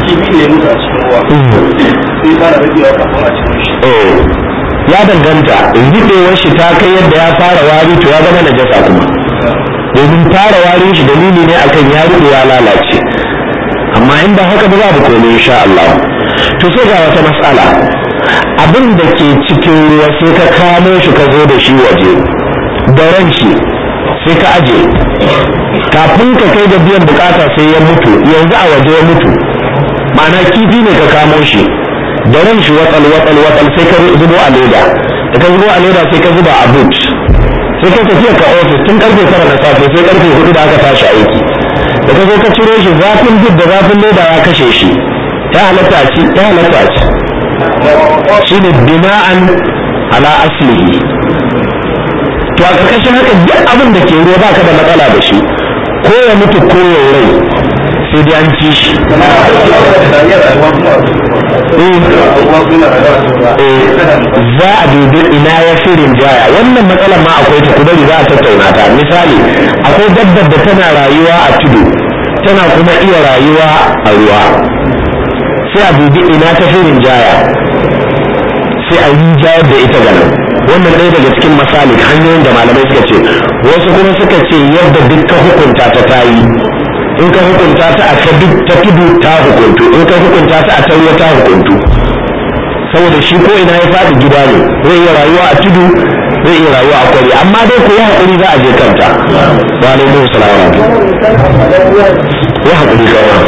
ya danganta riɗewar shi ta kai yadda ya fara wari to ya zama najasa kuma domin fara warin shi dalili ne akan ya riɗe ya lalace amma in ba haka ba babu komai insha Allah to sai ga wata mas'ala abin da ke cikin ruwa sai ka kamo shi ka zo da shi waje da ran shi sai ka aje kafin ka kai da biyan bukata sai ya mutu yanzu a waje ya mutu ma'ana kifi ne ka kamo shi da ran shi watsal watsal watsal sai ka zubo a leda da ka zubo a leda sai ka zuba a boot sai ka tafiya ka ofis tun karfe tara na safe sai karfe hudu da aka tashi aiki da ka zo ka ciro shi zafin boot da zafin leda ya kashe shi ya halatta ci ya halatta ci shine bina'an ala aslihi to a ƙarƙashin haka duk abin da ke ruwa baka da matsala da shi ko ya mutu ko ya rai sai dai an ci shi za a dubi ina ya fi rinjaya wannan matsalar ma akwai ta kudari za a tattauna ta misali akwai dabbar da tana rayuwa a tudu tana kuma iya rayuwa a ruwa sai a dubi ina ta fi rinjaya sai a rinjayar da ita ganin wannan ɗaya daga cikin masalik hanyoyin da malamai suka ce wasu kuma suka ce yadda duk ka hukunta ta tayi in ka hukunta ta a ta tudu ta hukuntu in ka hukunta ta a tauriya ta hukuntu saboda shi ko ina ya faɗi gida ne zai iya rayuwa a tudu zai iya rayuwa a kwari amma dai ko ya haƙuri za a je kanta wa alaikum salam ya haƙuri kawa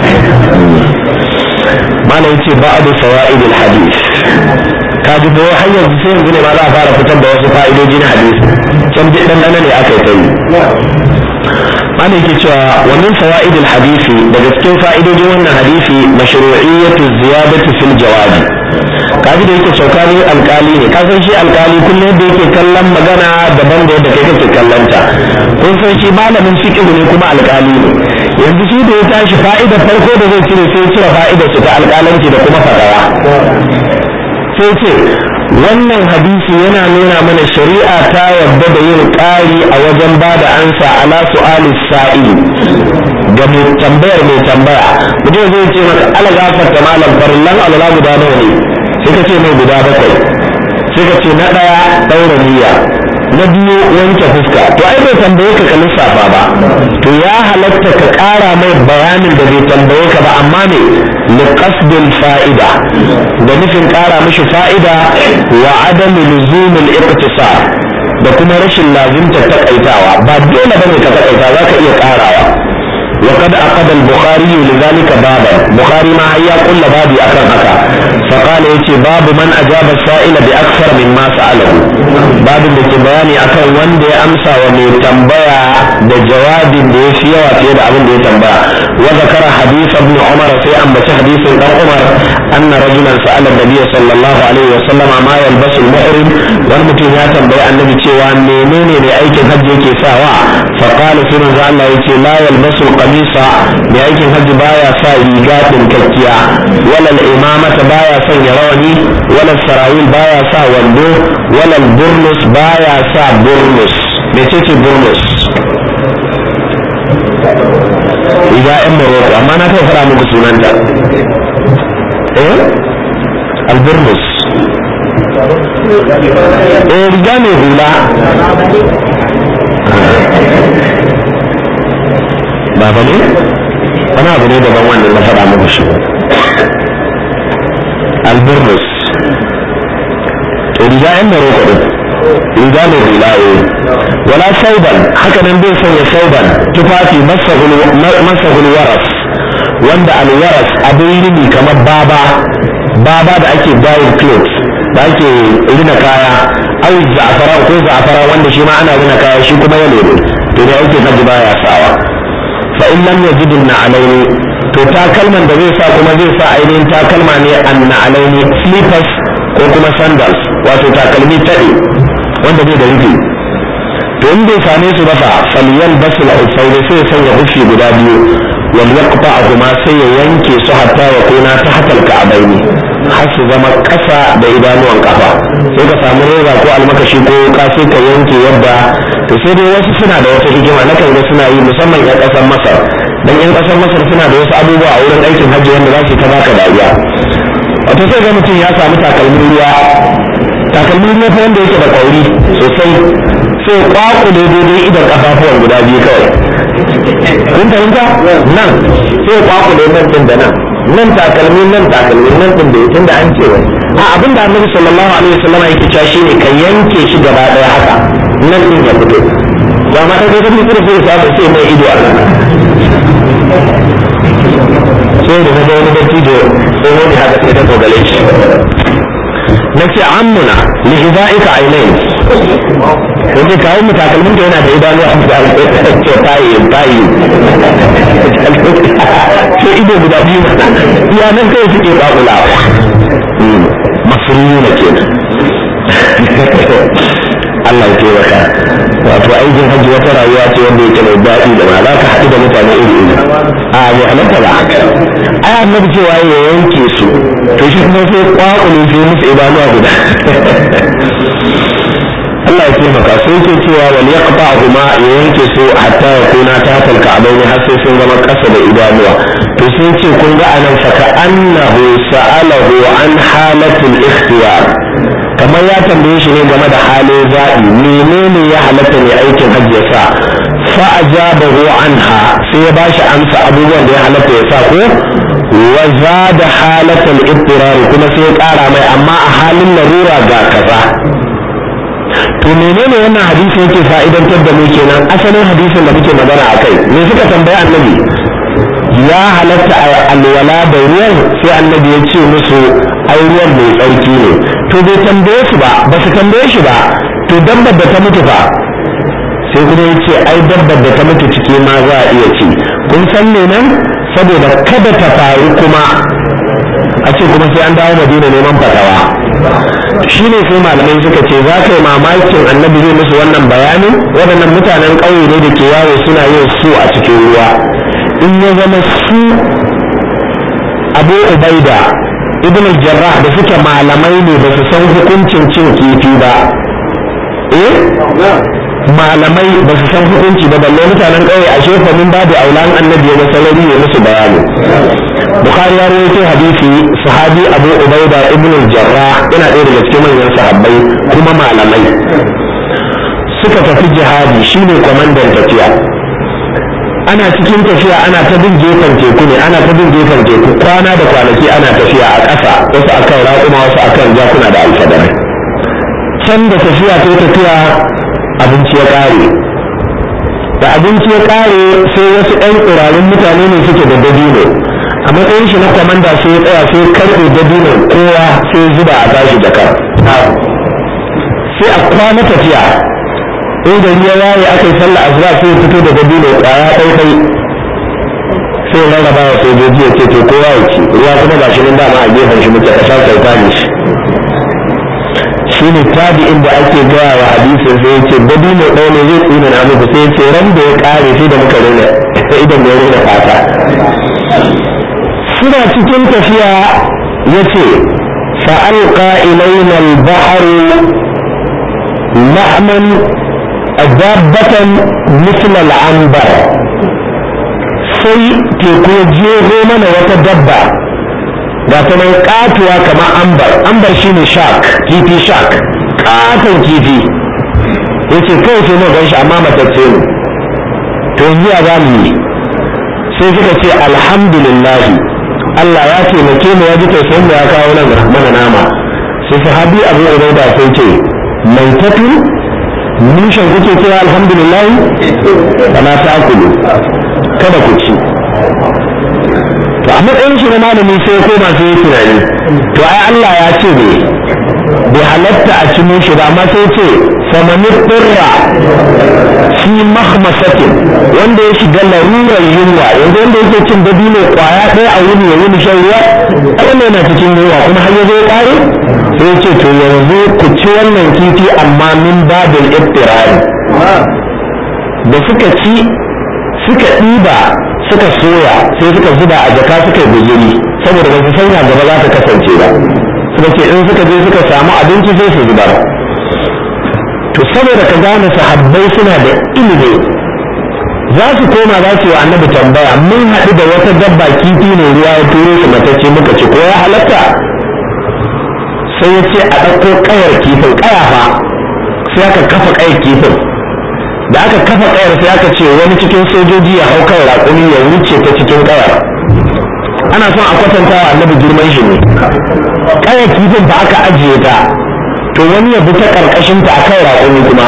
malam yace ba'du fawaidil hadith ka ji ko har yanzu sai yanzu ne ma za a fara fitar da wasu fa'idoji na hadisi can bi dan ne aka yi ta yi ana yake cewa wa min fawaid hadisi daga cikin fa'idojin wannan hadisi mashru'iyyatu ziyadati fil jawabi kaji da yake saukani alkali ne ka san shi alkali kullum yadda yake kallon magana daban da yadda kai kake kallon ta kun san shi malamin fiqh ne kuma alkali ne yanzu shi da ya tashi fa'idar farko da zai cire sai cire fa'idar su ta alkalanci da kuma fatawa sai ce wannan hadisi yana nuna mana shari'a ta yarda da yin ƙari a wajen ba da ansa ala su'ali sa'ili ga mai tambayar mai tambaya mutum zai ce maka ala gafarta malam farillan alala guda nawa ne sai ka ce mai guda bakwai sai ka ce na ɗaya ɗaura niyya na biyu wanke fuska to ai bai tambaye ka ka lissafa ba to ya halatta ka ƙara mai bayanin da bai tambaye ka ba amma ne liqasdil fa'ida da nufin ƙara mishi fa'ida wa adami luzumil iqtisar da kuma rashin lazimta takaitawa ba dole bane ka takaita zaka iya ƙarawa وقد أقد البخاري لذلك بابا بخاري ما هيا كل بابي أكرم هكا فقال يتي باب من أجاب السائل بأكثر مما سأله باب اللي بياني أكرم وندي أمسى ومي تنبيا da jawabin da ya fi yawa fiye da abin da ya tambaya wa zakara hadith ibn umar sai ambaci hadisin dan umar anna rajulan sa'ala nabiy sallallahu alaihi wa sallam ma yalbasu al-muhrim wani mutum ya tambayi annabi cewa menene ne aikin hajji yake sawa fa qala sai manzo Allah yace la yalbasu al-qamisa mai aikin hajji baya sa riga dinkakkiya wala al-imamata baya sanya rawani wala sarawil baya sa wando wala al-burnus baya sa burnus mecece burnus riga yan Morocco amma na kai fara muku sunanta eh alburnus eh riga mai hula ba ba ne wani abu ne daban wannan na faɗa muku shi alburnus to riga yan Morocco din riga mai hula eh wala sauban haka nan bai sanya sauban tufafi masahul waras wanda alwaras abin rini kamar baba baba da ake dyeing clothes da ake rina kaya au za'afara ko za'afara wanda shi ma ana rina kaya shi kuma ya lebe to da yake hajji baya sawa fa in lam yajid na alaini to takalman da zai sa kuma zai sa ainihin takalma ne an na alaini slippers ko kuma sandals wato takalmi taɗe wanda bai da rufi to in bai same su ba fa falyan basul usaini sai ya sanya hufi guda biyu wal yaqta kuma sai ya yanke su hatta ya kuna ta hatal ka'abaini har su zama kasa da idanuwan kafa sai ka samu reza ko almakashi ko ka sai ka yanke yadda to sai dai wasu suna da wata hikima na kan ga suna yi musamman yan kasar masar dan yan kasar masar suna da wasu abubuwa a wurin aikin hajji wanda za su ta baka dariya wato sai ga mutum ya samu takalmin ruwa takalmin ruwa wanda yake da kauri sosai sai kwakule daidai idan kafafuwan guda biyu kawai kun fahimta nan sai kwakule nan din da nan nan takalmi nan takalmi nan din da tunda an ce wai a abin da annabi sallallahu alaihi wasallam yake cewa shine ka yanke shi gaba daya haka nan din ya fito ba ma kai da mutum sai ya samu sai mai ido a nan sai da ga wani dattijo sai wani haka sai da dogale shi nace ammuna li hidaika ainain yace kawo mu takalmin da yana da idanu a ce tayi tayi ce ido guda biyu ya nan kai suke kakulawa masruni na kenan Allah ya taimaka wato aikin hajji wata rayuwa ce wanda yake mai daɗi da ma za ka haɗu da mutane iri iri a bai halatta ba ai annabi cewa ya yanke su to shi kuma sai kwakule sai musu idanuwa guda Allah ya taimaka sai ke cewa wal yaqta huma ya yanke su hatta ya kuna ta talka abaini har sai sun zama kasa da idanuwa to sai ce kun ga anan fa ka annahu sa'alahu an halatul ikhtiyar kamar ya tambaye shi ne game da halin zaɓi menene ya halatta ne aikin hajji ya sa fa ajabahu anha sai ya bashi amsa abubuwan da ya halatta ya sa ko wa zada halatal ittirar kuma sai ya ƙara mai amma a halin larura ga kaza to menene wannan hadisi yake fa'idantar da mu kenan asalin hadisin da muke magana akai me suka tambaya annabi ya halatta a alwala da ruwan sai annabi ya ce musu ai ruwan mai tsarki ne to bai tambaye su ba ba su tambaye shi ba to dabbar da ta mutu fa sai kuma ya ce ai dabbar da ta mutu ciki ma za a iya ci kun san me nan saboda kada ta faru kuma a ce kuma sai an dawo madina neman fatawa shi ne sai malamai suka ce za ka yi mamakin annabi zai musu wannan bayanin waɗannan mutanen ƙauye ne da ke yawo suna yin su a cikin ruwa in ya zama su abu ubaida ibn jarrah da suke malamai ne ba su san hukuncin cin kifi ba eh malamai ba su san hukunci ba balle mutanen ƙauye a shefa min babu aulan annabi ya salari ya musu bayani bukhari ya rawaito hadisi sahabi abu ubaida ibn jarrah yana ɗaya daga cikin manyan sahabbai kuma malamai suka tafi jihadi shine kwamandan tafiya ana cikin tafiya ana ta bin gefen teku ne ana ta bin gefen teku kwana da kwanaki ana tafiya a ƙasa wasu akan raƙuma wasu akan jakuna da alfadarai can da tafiya ta tafiya abinci ya ƙare da abinci ya ƙare sai wasu ɗan ƙurarin mutane ne suke da dabino a matsayin shi na kwamanda sai ya tsaya sai karɓe dabino kowa sai zuba a tashi jakar sai a kwana tafiya in gari ya waye aka yi sallah asuba sai ya fito da dabino kwaya ɗaiɗai sai ya rarraba wa sojoji ya ce to kowa ya ci ruwa kuma ga shi nan dama a gefen shi muke kasar kyauta ne shi shi ne tabi'in da ake gaya wa hadisin sai ya ce dabino ɗaya ne zai tsina na muku sai ya ce ran da ya ƙare sai da muka rena idan da ya rena fata suna cikin tafiya ya ce fa'alƙa ilaina al-bahru la'man dabbatan misla al-anbar sai teku ya jeho mana wata dabba ga ta nan katuwa kamar ambar ambar shine shark kifi shark katon kifi yace kai sai mu gan shi amma matacce ne to yanzu ya za mu yi sai suka ce alhamdulillah Allah ya taimake mu ya ji tausayin mu ya kawo nan mana nama sai sahabi Abu Ubaida sai ce mai tatu nishan kuke cewa alhamdulillah kana ta akulu kada ku ci to a matsayin shi na malami sai ko masu yi tunani to ai Allah ya ce ne bai halatta a cimo shi ba amma sai ce famani turra fi mahmasatin wanda ya shiga larurar yunwa yanzu wanda yake cin dabino kwaya ɗaya a wuni ya wuni shan ruwa wanda yana cikin yunwa kuma har ya zo ya ƙare sai ce to yanzu ku ci wannan kifi amma min babin iftirari da suka ci suka ɗiba suka soya sai suka zuba a jaka suka yi guzuri saboda ba su sanya gaba za ta kasance ba suka ce in suka je suka samu abinci sai su zubar to saboda ka gane sahabbai suna da ilimi za su koma za su yi wa annabi tambaya mun haɗu da wata dabba kifi ne ruwa ya turo su matacce muka ce ko ya halatta sai ya ce a ɗauko ƙayar kifin ƙaya fa sai aka kafa ƙayar kifin da aka kafa ƙayar sai aka ce wani cikin sojoji ya hau kan raƙumi ya wuce ta cikin ƙayar ana son a kwatanta wa annabi girman shi ne ƙayar kifin ba aka ajiye ta to wani ya bi ta ƙarƙashin ta akan raƙumi kuma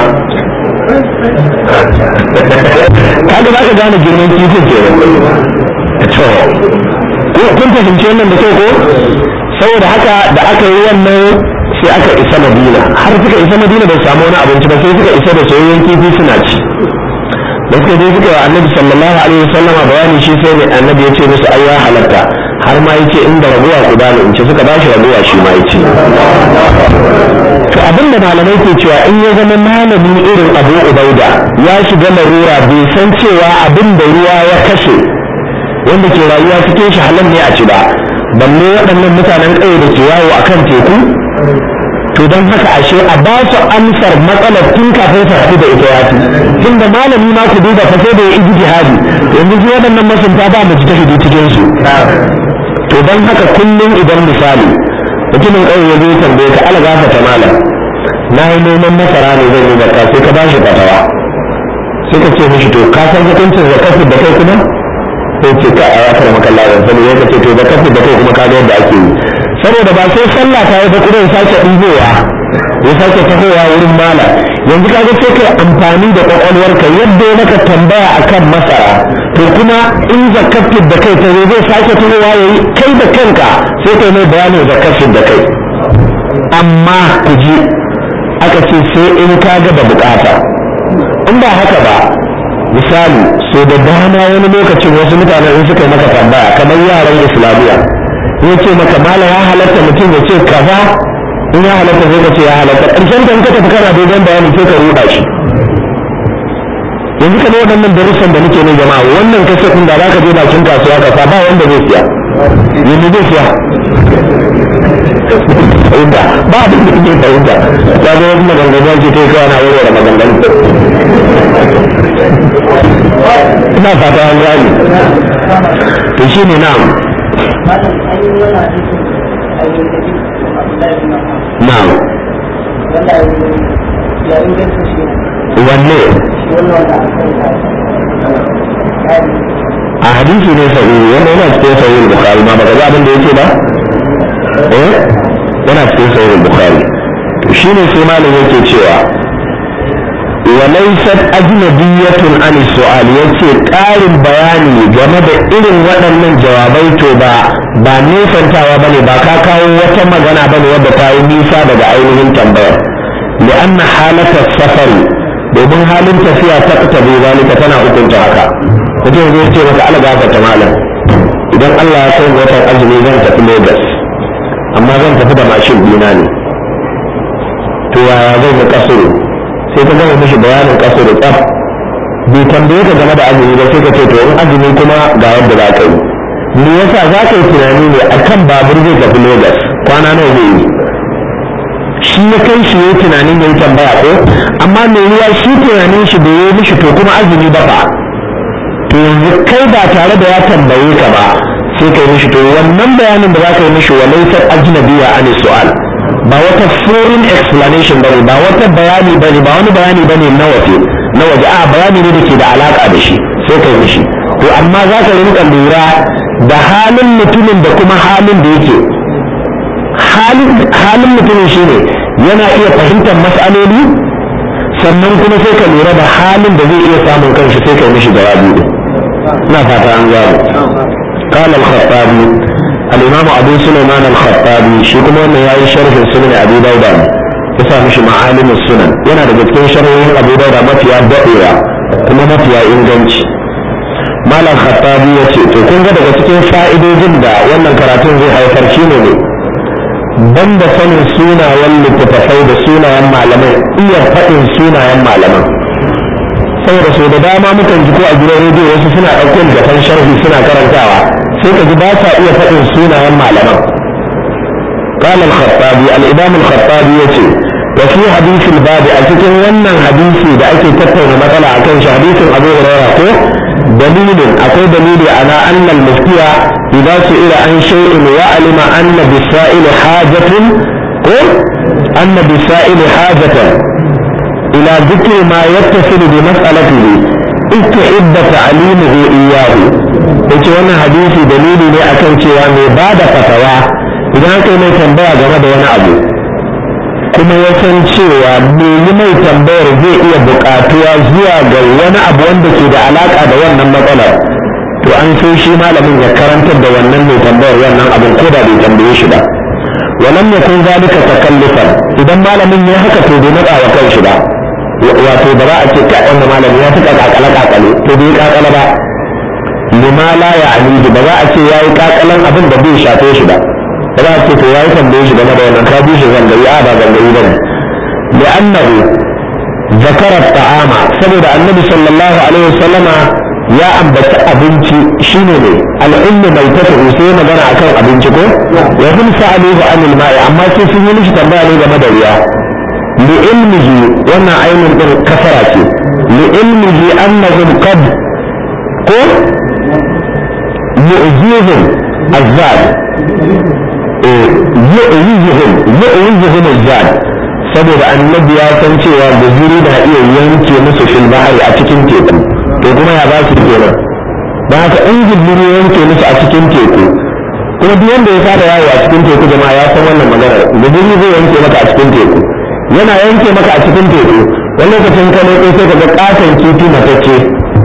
kaga za ka gane girman kifin ke to kun fahimci wannan da kyau ko saboda haka da aka yi wannan sai aka isa madina har suka isa madina bai samu wani abinci ba sai suka isa da soyayyen kifi suna ci da suka je suka yi annabi sallallahu alaihi wasallama bayani shi sai mai annabi ya ce musu ai ya halatta har ma yace inda raguwa ku bani in ce suka ba shi raguwa shi ma yace to abin da malamai ke cewa in ya zama malami irin abu ubaida ya shiga larura bai san cewa abin da ruwa ya kashe wanda ke rayuwa cikin shi halal ne a ci ba balle waɗannan mutanen ƙauye da ke yawo a kan teku to don haka ashe a ba su amsar matsalar tun kafin su haɗu da ita yafi tunda malami ma ku duba fa sai da ya iji jihadi yanzu su waɗannan masunta ba mu ji tafi cikin su to don haka kullum idan misali mutumin ƙauye ya zo ya tambaye ka ala gafa ta malam na yi noman masara ne zan yi zakka sai ka ba shi fatawa sai ka ce mishi to ka san hukuncin zakar da kai kuma sai ce ka a yakar makalla ban sani ya ce to da kafin da kai kuma ka ga yadda ake yi saboda ba sai sallah ta yi bakure ya sake ɗibowa ya sake tahowa wurin mala yanzu ka ga sai kai amfani da kwakwalwarka yadda ya maka tambaya akan masara to kuma in zakafin da kai ta zai sake tahowa ya yi kai da kanka sai kai mai bayanin zakafin da kai amma ku ji aka ce sai in ka ga da bukata in ba haka ba misali so da dama wani lokacin wasu mutanen in suka yi maka tambaya kamar yaran islamiyya ya ce maka malam ya halatta mutum ya ce kaza in ya halatta sai ka ce ya halatta ƙarshen da in ka tafi kana dogon bayani sai ka ruɗa shi yanzu kamar waɗannan darussan da muke ne jama'a wannan kasa ɗin da za ka je bakin kasuwa ka sa ba wanda zai siya yanzu zai siya fahimta ba abin da kake fahimta ta zo wasu maganganu ake ta yi kawai na warware maganganu ina fata an gani to shi ne na'am na'am wanne a hadisi ne sahihi wanda yana cikin sahih bukhari ma baka ga abin da yake ba eh yana cikin sahih bukhari to shine sai malam yake cewa walaisat ajnabiyatun an su'al yace ƙarin bayani game da irin waɗannan jawabai to ba ba nisantawa bane ba ka kawo wata magana bane wadda ta yi nisa daga ainihin tambayar li'anna halata safari domin halin tafiya ta ta bai zalika tana hukunta haka mutum zai ce maka ala gafa ta malam idan Allah ya kai watan azumi zan tafi Lagos amma zan tafi da mashin dina ne to yaya zai ga kasuru sai ka gama mishi bayanin kasuru tsaf bai tambaye ka game da azumi ba sai ka ce to in azumi kuma ga yadda za ka yi me yasa za ka yi tunani ne akan babur zai tafi Lagos kwana nawa zai yi shi ya kai shi ya tunanin ya yi tambaya ko amma mai ruwa shi tunanin shi bai yi mishi to kuma azumi ba fa to yanzu kai ba tare da ya tambaye ka ba sai kai mishi to wannan bayanin da za ka yi mishi walaisar ajnabiya ani su'al ba wata foreign explanation bane ba wata bayani bane ba wani bayani bane na waje na waje a bayani ne da ke da alaka da shi sai kai mishi to amma za ka rinka lura da halin mutumin da kuma halin da yake halin mutumin shi ne yana iya fahimtar matsaloli sannan kuma sai ka lura da halin da zai iya samun kanshi sai kai mishi jawabi din ina fata an gano قال الخطابي الإمام أبو سليمان الخطابي شي كما أنه يأي شرح سنن أبي داود يسا مش معالم السنن ينا da cikin sharhohin Abu Dawud mafiya daɗewa kuma mafiya inganci Malam Khattabi ya ce to kun ga daga cikin fa'idojin da wannan karatun zai haifar shi ne ne banda sanin sunayen littattafai da sunayen malaman iya faɗin sunayen malaman saboda sau da dama mukan ji ko a gidan rediyo wasu suna ɗauko littattafan sharhi suna karantawa sai ka ji ba sa iya faɗin sunayen malaman قال الخطابي الإمام الخطابي يتي وفي حديث الباب أتكن ونن حديثي دا أكي تتون مثلا أكن حديث أبو هريرة دليل أقول دليل على أن المفتي إذا سئل عن شيء وعلم أن بالسائل حاجة أن بالسائل حاجة إلى ذكر ما يتصل بمسألته استحب تعليمه إياه yace wannan hadisi dalili ne akan cewa mai ba da fatawa idan aka yi mai tambaya game da wani abu kuma ya san cewa mai yi mai tambayar zai iya buƙatuwa zuwa ga wani abu wanda ke da alaƙa da wannan matsalar to an so shi malamin ya karantar da wannan mai tambayar wannan abin ko da bai tambaye shi ba walam yakun zalika takallufan idan malamin ya haka to bai matsa wa kanshi ba wato ba za a ce ka wannan malami ya tuka kakale kakale to bai kakala ba lima la ya alihi ba za a ce yayi kakalan abin da bai shafe shi ba ba za a ce to yayi tambaye shi game da wannan ka bi shi zangayi a ba zangayi bane li'annahu zakara ta'ama saboda annabi sallallahu alaihi wasallama ya ambaci abinci shine ne al'ummu mai tafi sai magana akan abinci ko wa hum sa'aluhu anil ma'i amma sai sun yi mishi tambaya ne game da ruwa li ilmihi wannan ainin din kasara ce li ilmihi annahum qad ko yu'zihum azzad eh yu'zihum yu'zihum azzad saboda annabi ya san cewa guzuri na iya yanke musu fil bahari a cikin teku to kuma ya ba su kenan ba haka in guzuri ya yanke musu a cikin teku kuma duk wanda ya fara yawo a cikin teku jama'a ya san wannan maganar guzuri zai yanke maka a cikin teku yana yanke maka a cikin teku wani lokacin ka leƙo sai ka ga katon kifi matacce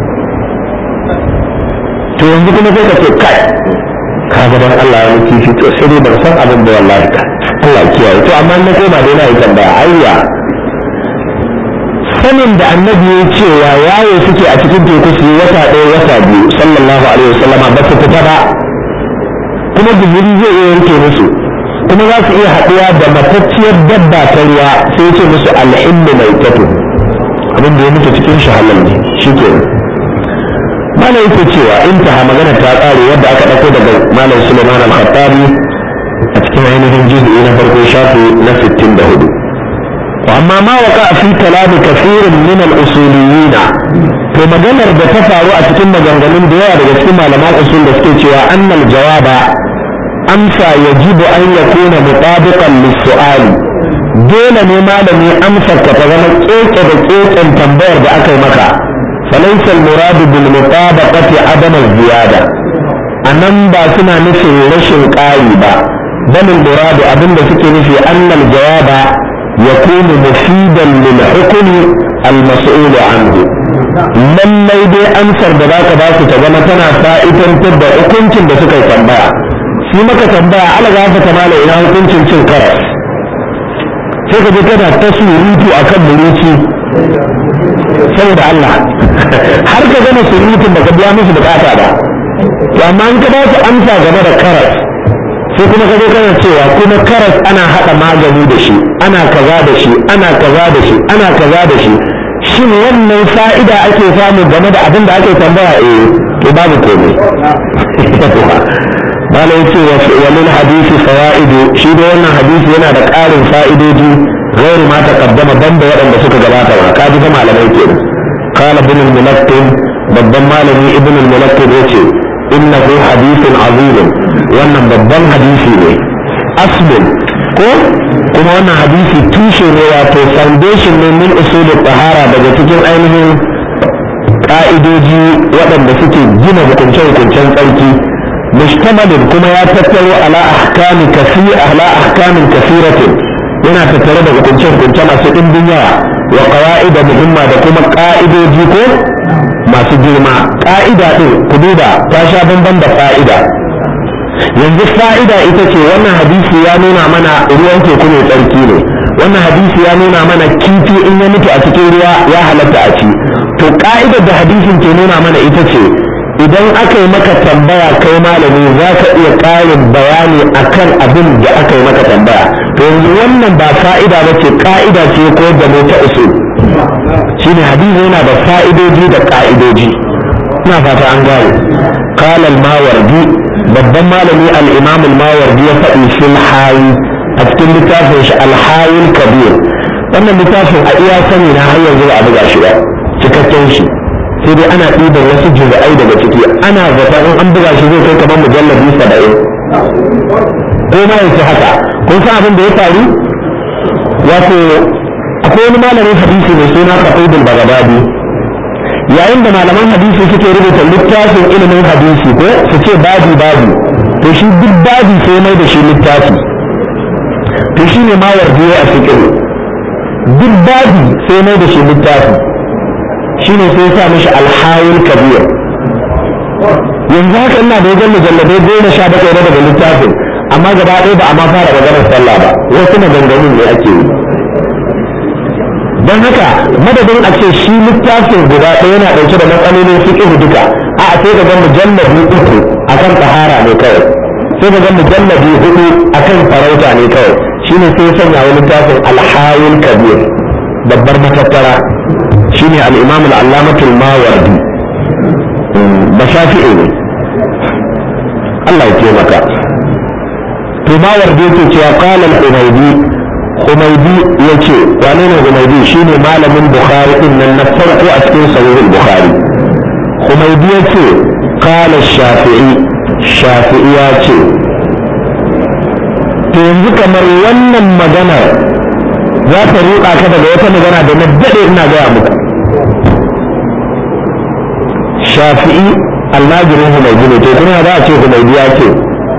to yanzu kuma sai ka ce kai ka ga dan Allah ya kifi to sai dai ban san abin da wallahi ka Allah kiyaye to amma na koma dai na yi tambaya ayya sanin da annabi ya cewa yawo suke a cikin teku su yi wata ɗaya wata biyu sallallahu alaihi wasallama ba su fita ba kuma guzuri zai iya yanke musu kuma za su iya haɗuwa da matacciyar dabba ta ruwa sai ce musu al'ilmu mai tato abin da ya mutu cikin shi halal ne shi ke malam yake cewa intaha magana ta ƙare yadda aka ɗauko daga malam suleiman al-khattabi a cikin ainihin juz'i na farko shafi na 64 amma ma waka fi kalami kafirin min al-usuliyina to maganar da ta faru a cikin maganganun da yawa daga cikin malaman usul da suke cewa annal jawaba amsa yajibu an yakuna mutabiqan lis-su'ali dole ne malami amsar ka ta zama keke da keken tambayar da aka yi maka falaysa al-murad bil mutabaqati adam al-ziyada anan ba suna nufin rashin ƙari ba bal al-murad abinda suke nufi annal jawaba yakunu mufidan lil hukmi al-mas'ul anhu lallai dai amsar da zaka ba su ta zama tana fa'idantar da hukuncin da suka yi tambaya shi maka tambaya ala za ka kamala ina hukuncin cin karas sai ka je kana ta surutu akan muruci saboda Allah har ka gama surutun da ka biya musu bukata ba to amma in ka ba su amsa game da karas sai kuma ka zo kana cewa kuma karas ana haɗa magani da shi ana kaza da shi ana kaza da shi ana kaza da shi shin wannan fa'ida ake samu game da abin da ake tambaya eh to babu komai bala yace wa lil hadisi fawaidu shi da wannan hadisi yana da ƙarin fa'idoji غير ما تقدم بند waɗanda suka gabata ba kaji fa malamai kenan قال ابن الملقن babban malami ibn al-mulakkid yace innahu hadithun azim wannan babban hadisi ne aslun ko kuma wannan hadisi tushe ne wato foundation ne min usulul tahara daga cikin ainihin ka'idoji waɗanda suke gina hukunce-hukuncen tsarki mushtamalin kuma ya tattaro ala ahkami kasi ala ahkamin kasiratin yana tattare da hukunce-hukunce masu ɗimbin yawa wa qawaida muhimma da kuma ka'idoji ko masu girma ka'ida ɗin ku duba ta sha bamban da fa'ida yanzu fa'ida ita ce wannan hadisi ya nuna mana ruwan teku ne tsarki ne wannan hadisi ya nuna mana kifi in ya mutu a cikin ruwa ya halatta a ci to ka'idar da hadisin ke nuna mana ita ce idan aka yi maka tambaya kai malami za ka iya ƙarin bayani akan abin da aka yi maka tambaya to yanzu wannan ba fa'ida ba ce ka'ida ce ko da mu ta usul shine hadisi yana da fa'idoji da ka'idoji ina fata an gane qala al-mawardi babban malami al-imam al-mawardi ya faɗi fil hayi a cikin littafin shi al-hayi kabir wannan littafin a iya sani na har yanzu ba a buga shi ba cikakken shi sai dai ana ɗiban wasu juz'ai daga ciki ana zata in an buga shi zai kai kamar mujallabi saba'in ko ma yace haka kun san abin da ya faru wato akwai wani malamin hadisi mai suna Khatibul Baghdadi yayin da malaman hadisi suke rubuta littafin ilimin hadisi ko su ce babi babi to shi duk babi sai mai da shi littafi to shi ne ma wardiye a cikin duk babi sai mai da shi littafi shi ne sai sa mishi alhawul kabir yanzu haka ina da wajen mujalladai goma sha bakwai na daga littafin amma gaba ɗaya ba a ma fara maganar sallah ba wasu maganganun ne ake yi don haka madadin a ce shi littafin guda ɗaya yana ɗauke da matsalolin fiqh duka a sai ga mujallabi uku akan tahara ne kawai sai ga mujallabi hudu akan farauta ne kawai shine sai sanya wani littafin alhawil kabir babbar matattara shine al-imam al-allamatul mawardi ba shafi'i ne Allah ya taimaka to mawardi yake cewa qala al-humaydi Humaydi ya ce wane ne Humaydi shine malamin Bukhari din nan na farko a cikin sahihul Bukhari Humaydi ya ce qala Shafi'i Shafi'i ya ce to yanzu kamar wannan magana za ta ruɗa ka daga wata magana da na daɗe ina gaya muku Shafi'i almajirin Humaydi ne to kuma za a ce Humaydi ya ce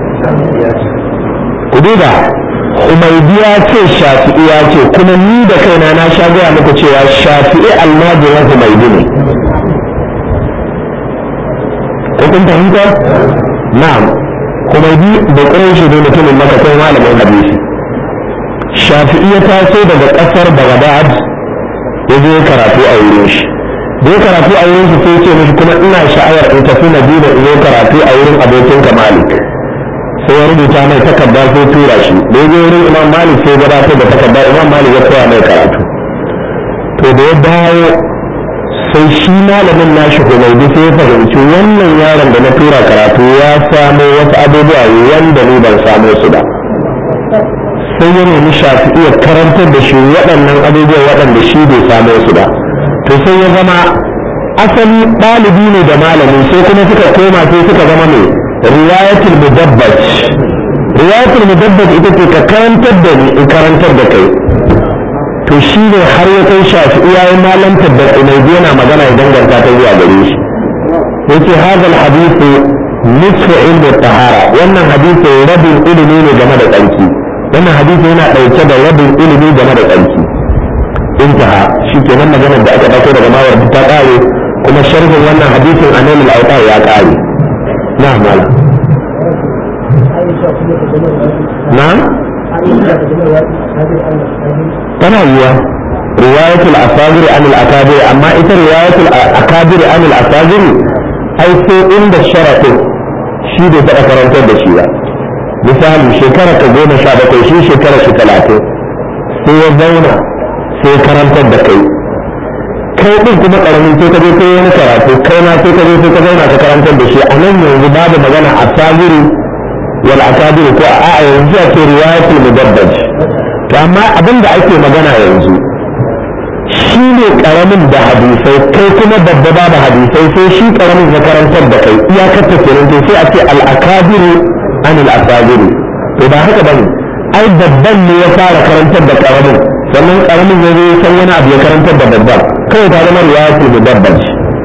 ku duba Umaydi ya ce Shafi'i ya ce kuma ni da kaina na sha gaya muku cewa Shafi'i almajirin Umaydi ne. Ko kun fahimta? Na'am. Umaydi da ƙuranshi ne mutumin maka kai malamin hadisi. Shafi'i ya taso daga ƙasar Baghdad ya je karatu a wurin shi. Da ya karatu a wurin shi sai ce mishi kuma ina sha'awar in tafi Madina in yi karatu a wurin abokinka Malik. sai ya rubuta mai takarda sai tura shi da ya wurin imam malik sai gabatar da takarda imam malik ya koya mai karatu to da ya dawo sai shi malamin nashi humaydi sai ya fahimci wannan yaron da na tura karatu ya samo wasu abubuwa wanda ni ban samo su ba sai ya nemi shafi iya karantar da shi waɗannan abubuwa waɗanda shi bai samo su ba to sai ya zama asali ɗalibi ne da malami sai kuma suka koma sai suka zama mai riwayatul mudabbaj riwayatul mudabbaj ita ce ka karantar da ni in karantar da kai to shi ne har ya kai shafi iyayen malantar da umaydi yana magana ya danganta ta zuwa gare shi yace hadha alhadithu nisfu ilmi tahara wannan hadisi rabin ilimi ne game da tsarki wannan hadisi yana dauke da rabin ilimi game da tsarki intaha shi kenan maganar da aka dauko daga mawar ta kare kuma sharhin wannan hadisin anan al-awtar ya kare نعم ولا نعم tana yiwa riwayatul asagiri an al-akabiri amma ita riwayatul akabiri an al-asagiri ai sai inda sharaɗin shi bai taɓa karantar da shi ba misali shekara ka goma sha bakwai shi shekara shi talatin sai ya zauna sai karantar da kai kai din kuma karamin sai ka je kai wani karatu kai ma sai ka je sai ka zauna ka karantar da shi a nan yanzu babu magana a sabiri wal akabiri ko a a yanzu a ce riwayatul mudabbaj to amma abin da ake magana yanzu shi ne karamin da hadisai kai kuma babba babu hadisai sai shi karamin ya karantar da kai iyakar ta kenan to sai a ce al akabiru an al asabiri to ba haka bane ai babban ne ya fara karantar da karamin sannan karamin ya zo san wani abu ya karantar da babban kawai ta zama riwayatul mudabbaj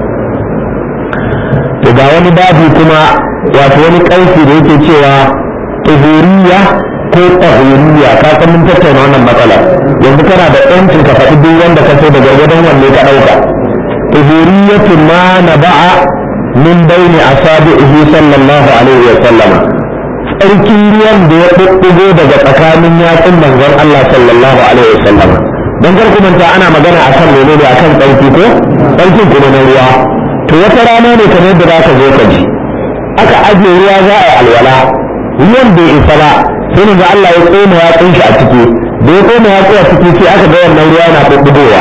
to ga wani babu kuma wato wani ƙarfi da yake cewa tuhuriya ko tahuriya ka san mun tattauna wannan matsala yanzu kana da yancin ka faɗi duk wanda ka so da gargadon wanne ka ɗauka tuhuriyatu ma na ba'a min baini asabihi sallallahu alaihi wa sallama tsarkin ruwan da ya ɗuɗɗugo daga tsakanin yatsun manzon Allah sallallahu alaihi wa sallama don kar ku manta ana magana akan menene akan tsarki ko tsarkin kuma na ruwa to wata rana ne kamar yadda za ka zo ka ji aka ajiye ruwa za a yi alwala ruwan bai isa ba sai ne Allah ya tsoma ya kunshi a ciki da ya tsoma ya a ciki sai aka ga wannan ruwa yana bubbugowa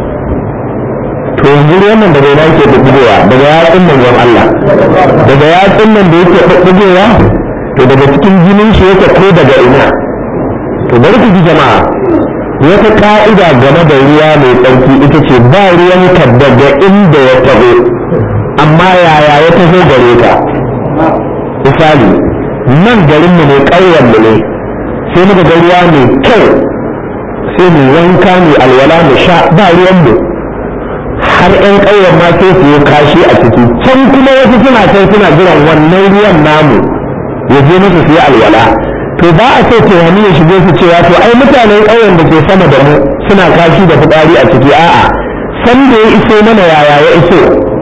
to yanzu ruwan nan daga ina yake bubbugowa daga yatsun manzon Allah daga yatsun nan da yake bubbugowa to daga cikin jinin shi yake ko daga ina to bari ku ji jama'a wata ka'ida game da ruwa mai tsarki ita ce ba ruwan ka daga inda ya taho amma yaya ya taho gare ka misali nan garinmu ne ƙauyenmu ne sai muka ga ruwa mai kyau sai mu wanka mu alwala mu sha ba ruwanmu har 'yan ƙauyen ma sai su yi kashi a ciki can kuma wasu suna can suna jiran wannan ruwan namu ya je musu su yi alwala to ba a so tunani ya shige su cewa to ai mutanen ƙauyen da ke sama da mu suna kashi da fitsari a ciki a'a san da ya iso mana yaya ya iso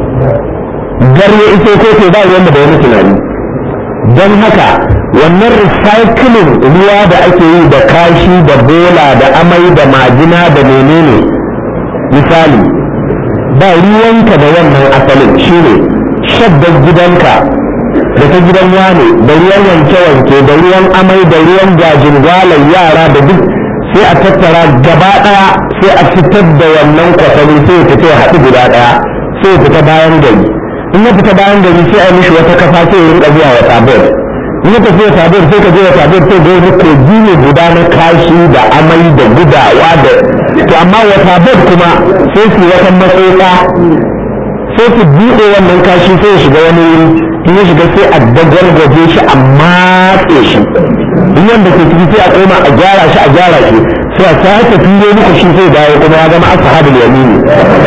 gar ya iso ko to ba ruwan da wani tunani don haka wannan recycling ruwa da ake yi da kashi da bola da amai da majina da menene misali ba ruwanka da wannan asalin shine shaddar gidanka da ta gidan wane da ruwan wanke-wanke da ruwan amai da ruwan gajin gwalar yara da duk sai a tattara gaba daya sai a fitar da wannan kwatami sai ya fita ya haɗu guda daya sai ya fita bayan gari in ya fita bayan gari sai a mishi wata kafa sai ya rinka zuwa wata bed in ya tafi wata bed sai ka je wata bed sai ga wani kogi ne guda na kashi da amai da gudawa da to amma wata bed kuma sai su wata matsotsa sai su buɗe wannan kashi sai ya shiga wani wuri in ya shiga sai a dagwargwaje shi a matse shi in yanda ke ciki sai a koma a gyara shi a gyara shi sai a sake filo muku shi sai dawo kuma ya zama ashabul yamini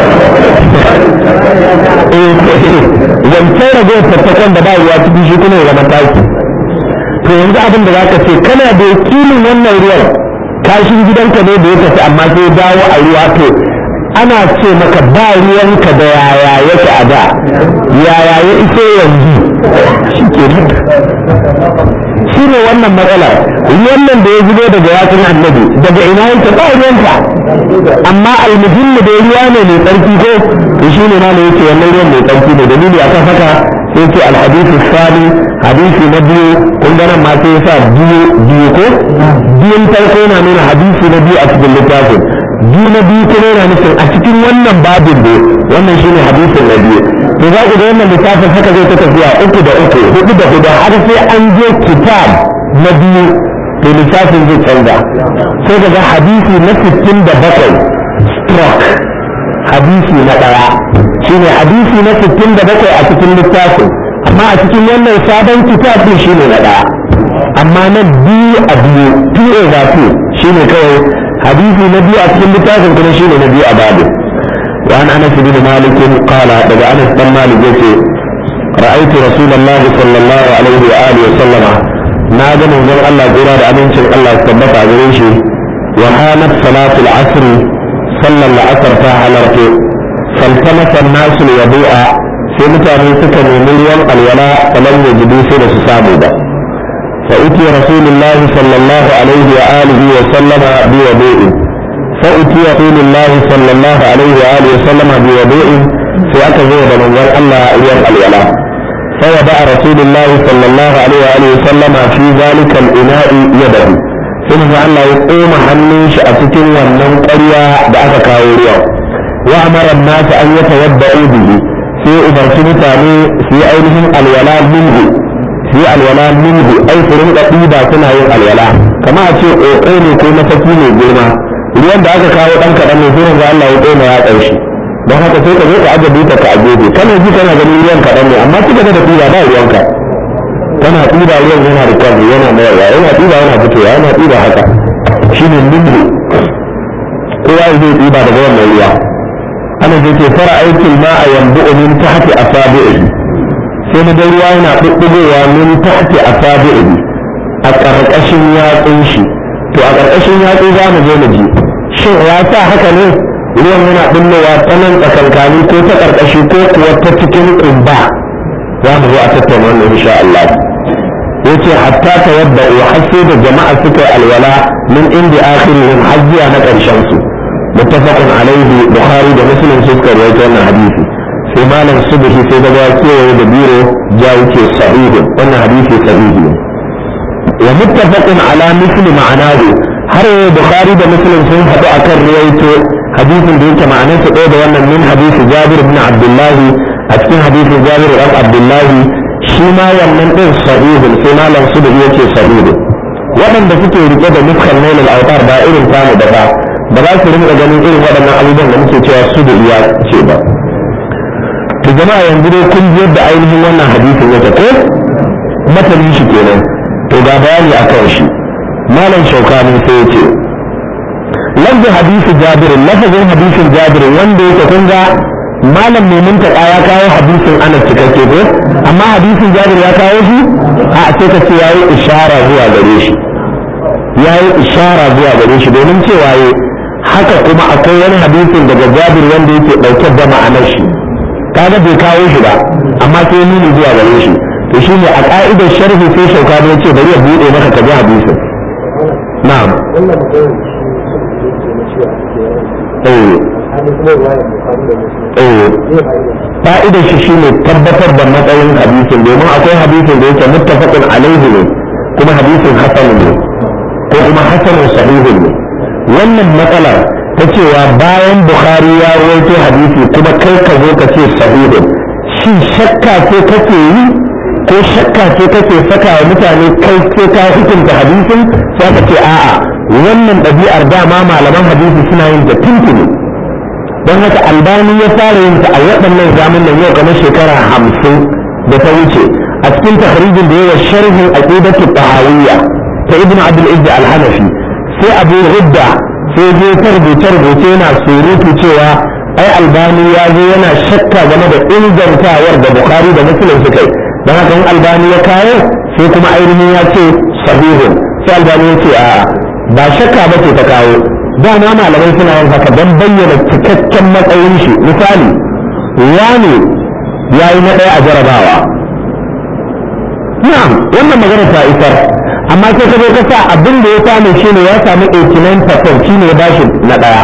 wancan ragowar tattakan da ba ruwa cikin shi kuma ya zama taki to yanzu abin da zaka ce kana da yakinin wannan ruwan kashin gidanka ne da ya tafi amma sai ya dawo a ruwa to ana ce maka ba ruwanka da yaya yake a da yaya ya iso yanzu shi ke shi ne wannan matsalar wannan da ya zubo daga yatsun annabi daga ina yake ba ruwanka amma almuhimmi da ruwa ne mai tsarki ko to shi ne ma ne yake wannan ruwan mai tsarki ne dalili akan haka sai ce alhadisi sani hadisi na biyu kun ga nan ma sai ya sa biyu biyu ko biyun farko na nuna hadisi na biyu a cikin littafin biyu na biyu kuma yana nufin a cikin wannan babin ne wannan shine hadisin na biyu to za ku ga wannan littafin haka zai ta tafiya uku da uku hudu da hudu har sai an je kitab na biyu to littafin zai canza sai ka ga hadisi na sittin da bakwai stroke hadisi na ɗaya shine hadisi na sittin da bakwai a cikin littafin amma a cikin wannan sabon kitab din shine na ɗaya amma na biyu a biyu two over two shine kawai حديث النبي أسلم بتاعكم كل شيء النبي أبابه وعن أنس بن مالك قال دقى أنس بن مالك يتي رأيت رسول الله صلى الله عليه وآله وسلم نادى من ذلك الله قرار أمين شر الله استبت عزيزي وهانت صلاة العصر صلى العصر فهلرت فالتمس الناس الوضوء سيمتا من سكن مليون الولاء فلم يجدوا سيدة سابودا فأتي رسول الله صلى الله عليه وآله وسلم بوضوء فأتي رسول الله صلى الله عليه وآله وسلم بوضوء في أكثر من الله يوم الولاء فوضع رسول الله صلى الله عليه وآله وسلم في ذلك الإناء يده ثم الله يقوم حنيش أتكن ونن قرية بأك كاوريا وأمر الناس أن يتوضعوا به في أمرت متاني في أينهم الولاء منه في الولاء منه أي فرن قطيبة سنة الولاء كما أتي أقول كما تكيني جرما ruwan da aka kawo ɗan kaɗan ne sai ga Allah ya tsoma ya ƙarshe don haka sai ka zo ka aje buta ka aje kana ji kana ganin ruwan kaɗan ne amma kika ga da tuba ba ruwanka kana tuba ruwan yana da kwalli yana mayarwa yana tuba yana fitowa yana tuba haka shine limbu kowa zai tuba daga wannan ruwa ana da ke fara aikin ma a yambu min tahti asabi'i sai na ga ruwa yana bubbugowa min tahti asabi'i a ƙarƙashin yatsun shi to a ƙarƙashin yatsu za mu je mu ji shin ya sa haka ne ruwan yana bullowa ta nan tsakankani ko ta ƙarƙashi ko kuwa ta cikin ƙumba za mu zo a tattauna wannan insha Allah yace hatta tawadda wa hasse da jama'a suka alwala min inda akhirihim hajjiya na ƙarshen su muttafaqun alaihi bukhari da muslim su suka rawaito wannan hadisi sai malam subhi sai da kewaye da biro ja yake sahihi wannan hadisi sahihi ne wa muttafaqun ala misli ma'anahu har bukhari da muslim sun haɗu akan riwayato hadisin da yake ma'anar su ɗaya da wannan min hadisi jabir ibn abdullahi a cikin hadisin jabir ibn abdullahi shi ma wannan ɗin sahihun sai malam su da yake sahihun waɗanda suke rike da nufkan nailal autar ba irin tamu da ba ba za su rinka ganin irin waɗannan abubuwan da muke cewa su da iya ce ba to jama'a yanzu dai kun ji yadda ainihin wannan hadisin yake ko matanin shi kenan to ga bayani akan shi malam shaukani sai ya ce lafzin hadisi jabirin lafazin hadisin jabirin wanda yake kun ga malam mai muntaka ya kawo hadisin anas cikakke ko amma hadisin jabir ya kawo shi a sai ka ce yayi ishara zuwa gare shi yayi ishara zuwa gare shi domin cewa yi haka kuma akwai wani hadisin daga jabir wanda yake dauke da ma'anar shi kaga bai kawo shi ba amma sai nuni zuwa gare shi to shine a ka'idar sharhi sai shauka ya ce bari ya bude maka ka ji hadisin na'am fa'idar shi shine tabbatar da matsayin hadisin domin akwai hadisin da yake muttafaqun alaihi ne kuma hadisin hasan ne ko kuma hasanun sahihun ne wannan matsalar ta cewa bayan bukhari ya rawaito hadisi kuma kai ka zo ka ce sahihun shin shakka ce kake yi ko shakka ce kake saka wa mutane kai ce ka hukunta hadisin sai ka ce a'a wannan ɗabi'ar dama malaman hadisi suna yin da tuntuni don haka albani ya fara yin ta a waɗannan zamanin yau kamar shekara hamsin da ta wuce a cikin tahrijin da yawa sharhin aqidatu tahawiyya ta ibnu abdul izz al-hanafi sai abu hudda sai je ta rubuce rubuce yana surutu cewa ai albani ya zo yana shakka game da ingantawar da bukhari da muslim suka yi don haka in albani ya kawo sai kuma ainihin ya ce sahihun sai albani ya ce a'a ba shakka ba ce ta kawo dama malamai suna yin haka don bayyana cikakken matsayin shi misali wani ya yi na ɗaya a jarabawa na'am wannan magana ta isar amma sai ka zo ka sa abin da ya samu shi ne ya samu 89% shi ne ya bashi na ɗaya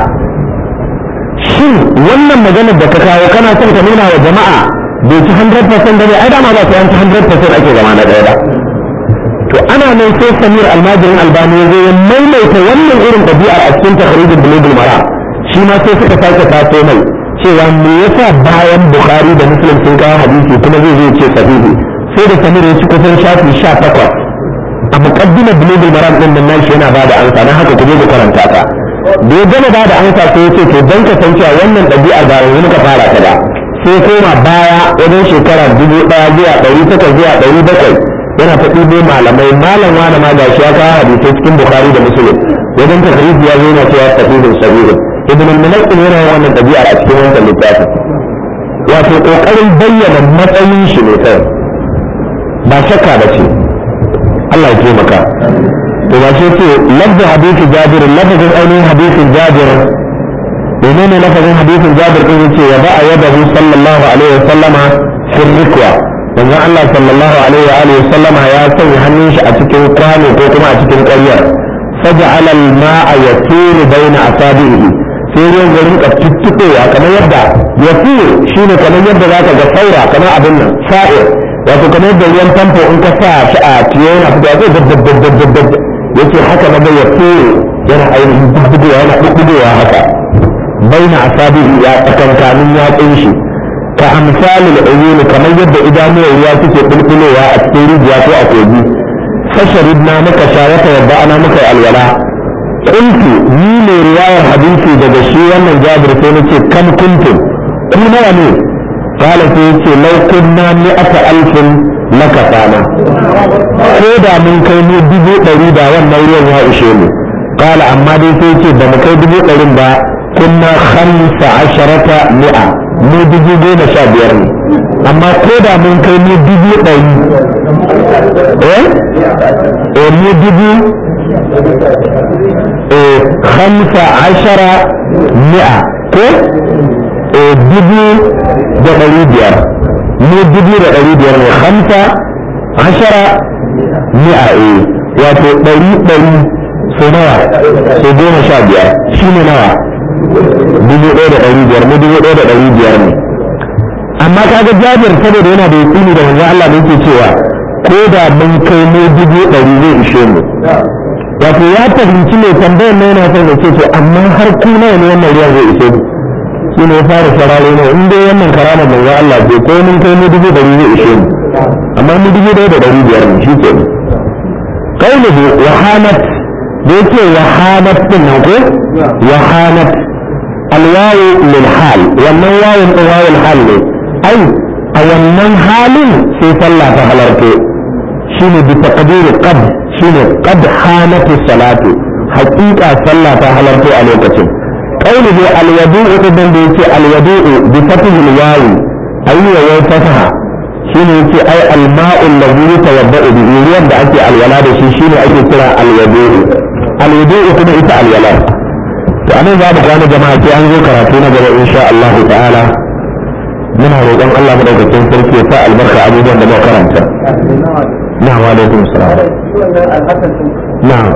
shin wannan maganar da ka kawo kana son ka nuna wa jama'a bai ci 100% da ne ai dama ba su yanci 100% ake zama na ɗaya ba to ana nan sai samir almajirin albani ya zo ya maimaita wannan irin ɗabi'ar a cikin takharijin bulugul mara shi ma sai suka sake taso mai cewa me yasa bayan bukhari da muslim sun kawo hadisi kuma zai zo ce sahihi sai da samir ya ci kusan shafi sha takwas a muqaddimar bulugul mara din nan nashi yana bada ansa dan haka ku je ku karanta ta da ya gama bada ansa sai ya ce to dan ka san cewa wannan ɗabi'ar ba yanzu muka fara ta ba sai koma baya wajen shekara dubu ɗaya zuwa ɗari takwas zuwa ɗari bakwai yana ta ɗibo malamai malam wani ma gashi ya kawo hadisai cikin bukhari da muslim wajen tahrij ya zo yana cewa sahihun sahihun ibn al-mulaqin yana wannan ɗabi'a a cikin wannan littafin wato kokarin bayyana matsayin shi ne kai ba shakka ba ce Allah ya taimaka to ba shi ce lafzin hadisin jabir lafzin ainihin hadisin jabir menene lafazin hadisin jabir din yace ya ba'a yadahu sallallahu alaihi wa sallama fi rikwa manzon Allah sallallahu alaihi wa alihi sallama ya sanya hannun shi a cikin kwano ko kuma a cikin ƙaryar فجعل الماء يسير بين أصابعه sai ruwan ya rinka tuttuɓewa kamar yadda ya shi ne kamar yadda za ka ga saura kamar abin nan sa'ir wato kamar yadda ruwan famfo in ka sa shi a tiyo yana fitowa zai daddaddaddaddadd yace haka na bai ya yana ainihin dubbugowa yana dubbugowa haka baina asabihi ya tsakankanin yatsun shi ka amsalil uyun kamar yadda idanuwar ruwa suke bulbulowa a cikin rijiya ko a kogi fasharibna muka sha wata yadda ana muka alwala kuntu ni ne riwayar hadisi daga shi wannan jabir sai nace kam kuntum ku nawa ne kala sai yace law kunna mi'ata alfin lakafana ko da mun kai mu dubu ɗari da wannan ruwan ya ishe mu kala amma dai sai yace ba mu kai dubu ɗarin ba kunna khamsa asharata mi'a mu dubu goma sha biyar ne amma ko da mun kai mu dubu ɗari eh eh mu dubu eh khamsa ashara mi'a ko eh dubu da ɗari biyar mu dubu da ɗari biyar ne khamsa ashara mi'a eh wato ɗari ɗari so nawa so goma sha biyar shi ne nawa dubu ɗaya da ɗari biyar mu dubu ɗaya da ɗari biyar ne amma kaga jabir saboda yana da yakini da manzo Allah ne yake cewa ko da mun kai mu dubu ɗari zai ishe mu wato ya fahimci mai tambayar na yana son ya ce to amma har ku nawa ne wannan ruwan zai ishe mu shi ne ya fara sarare ne in dai wannan karamar manzo Allah ce ko mun kai mu dubu ɗari zai ishe mu amma mu dubu ɗaya da ɗari biyar ne shi ke kaunuhu wahanat da yake wahanat din nan ko wahanat alwawu lil hal wannan wawun din wawul hal ne ai a wannan halin sai sallah ta halarto shine bi taqdiri qad shine qad hanat salatu haqiqa sallah ta halarto a lokacin qawluhu alwadu'u din da yake alwadu'u bi fathi alwawi ayya wa fasaha shine yake ai alma'u alladhi yatawadda'u bihi ruwan da ake alwala da shi shine ake kira alwadu'u alwadu'u kuma ita alwala to anan za mu gane jama'a sai an zo karatu na gaba insha Allah ta'ala muna roƙon Allah madaukakin sarki ya sa albarka abubuwan da muka karanta na'am wa alaikum salam na'am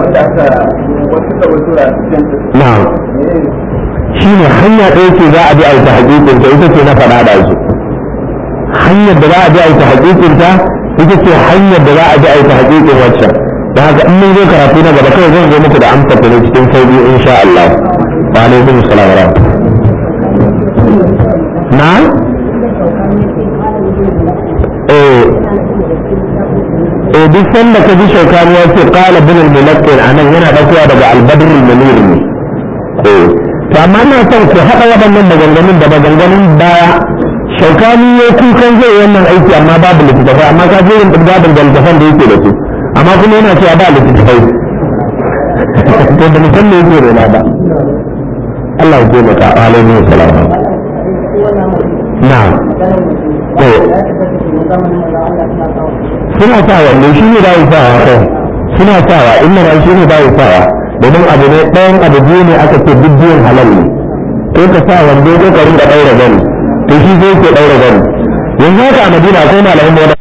na'am shine hanya ɗaya ce za a bi a yi ta hakikin ta ita ce na faɗa da su hanyar da za a bi a yi ta hakikin ta ita ce hanyar da za a bi a yi ta hakikin waccan da haka in mun zo karatu na gaba kawai zan zo muku da amsa ta ne cikin sauki insha Allah wa alaikum salam wa na eh eh duk sanda ka ji shaukani ya ce qala bin al-mulaqqin anan yana daukowa daga al-badr al-munir ne eh to amma ina son ku haɗa waɗannan maganganun da maganganun baya shaukani ya kukan zai wannan aiki amma babu littattafai amma ka je yin babin da littattafan da yake da su amma kuma yana cewa ba littattafai to da mutum ne yake rena ba Allah ya taimaka alaihi salam na'am to suna sa wanne shi ne bayi sawa kai suna sawa inna ran shi ne bayi sawa domin abu ne ɗayan abu biyu ne aka ce duk biyun halal ne ko ka sa wando ko ka rinka ɗaura gani to shi zai ke ɗaura gani yanzu haka a madina akwai malamin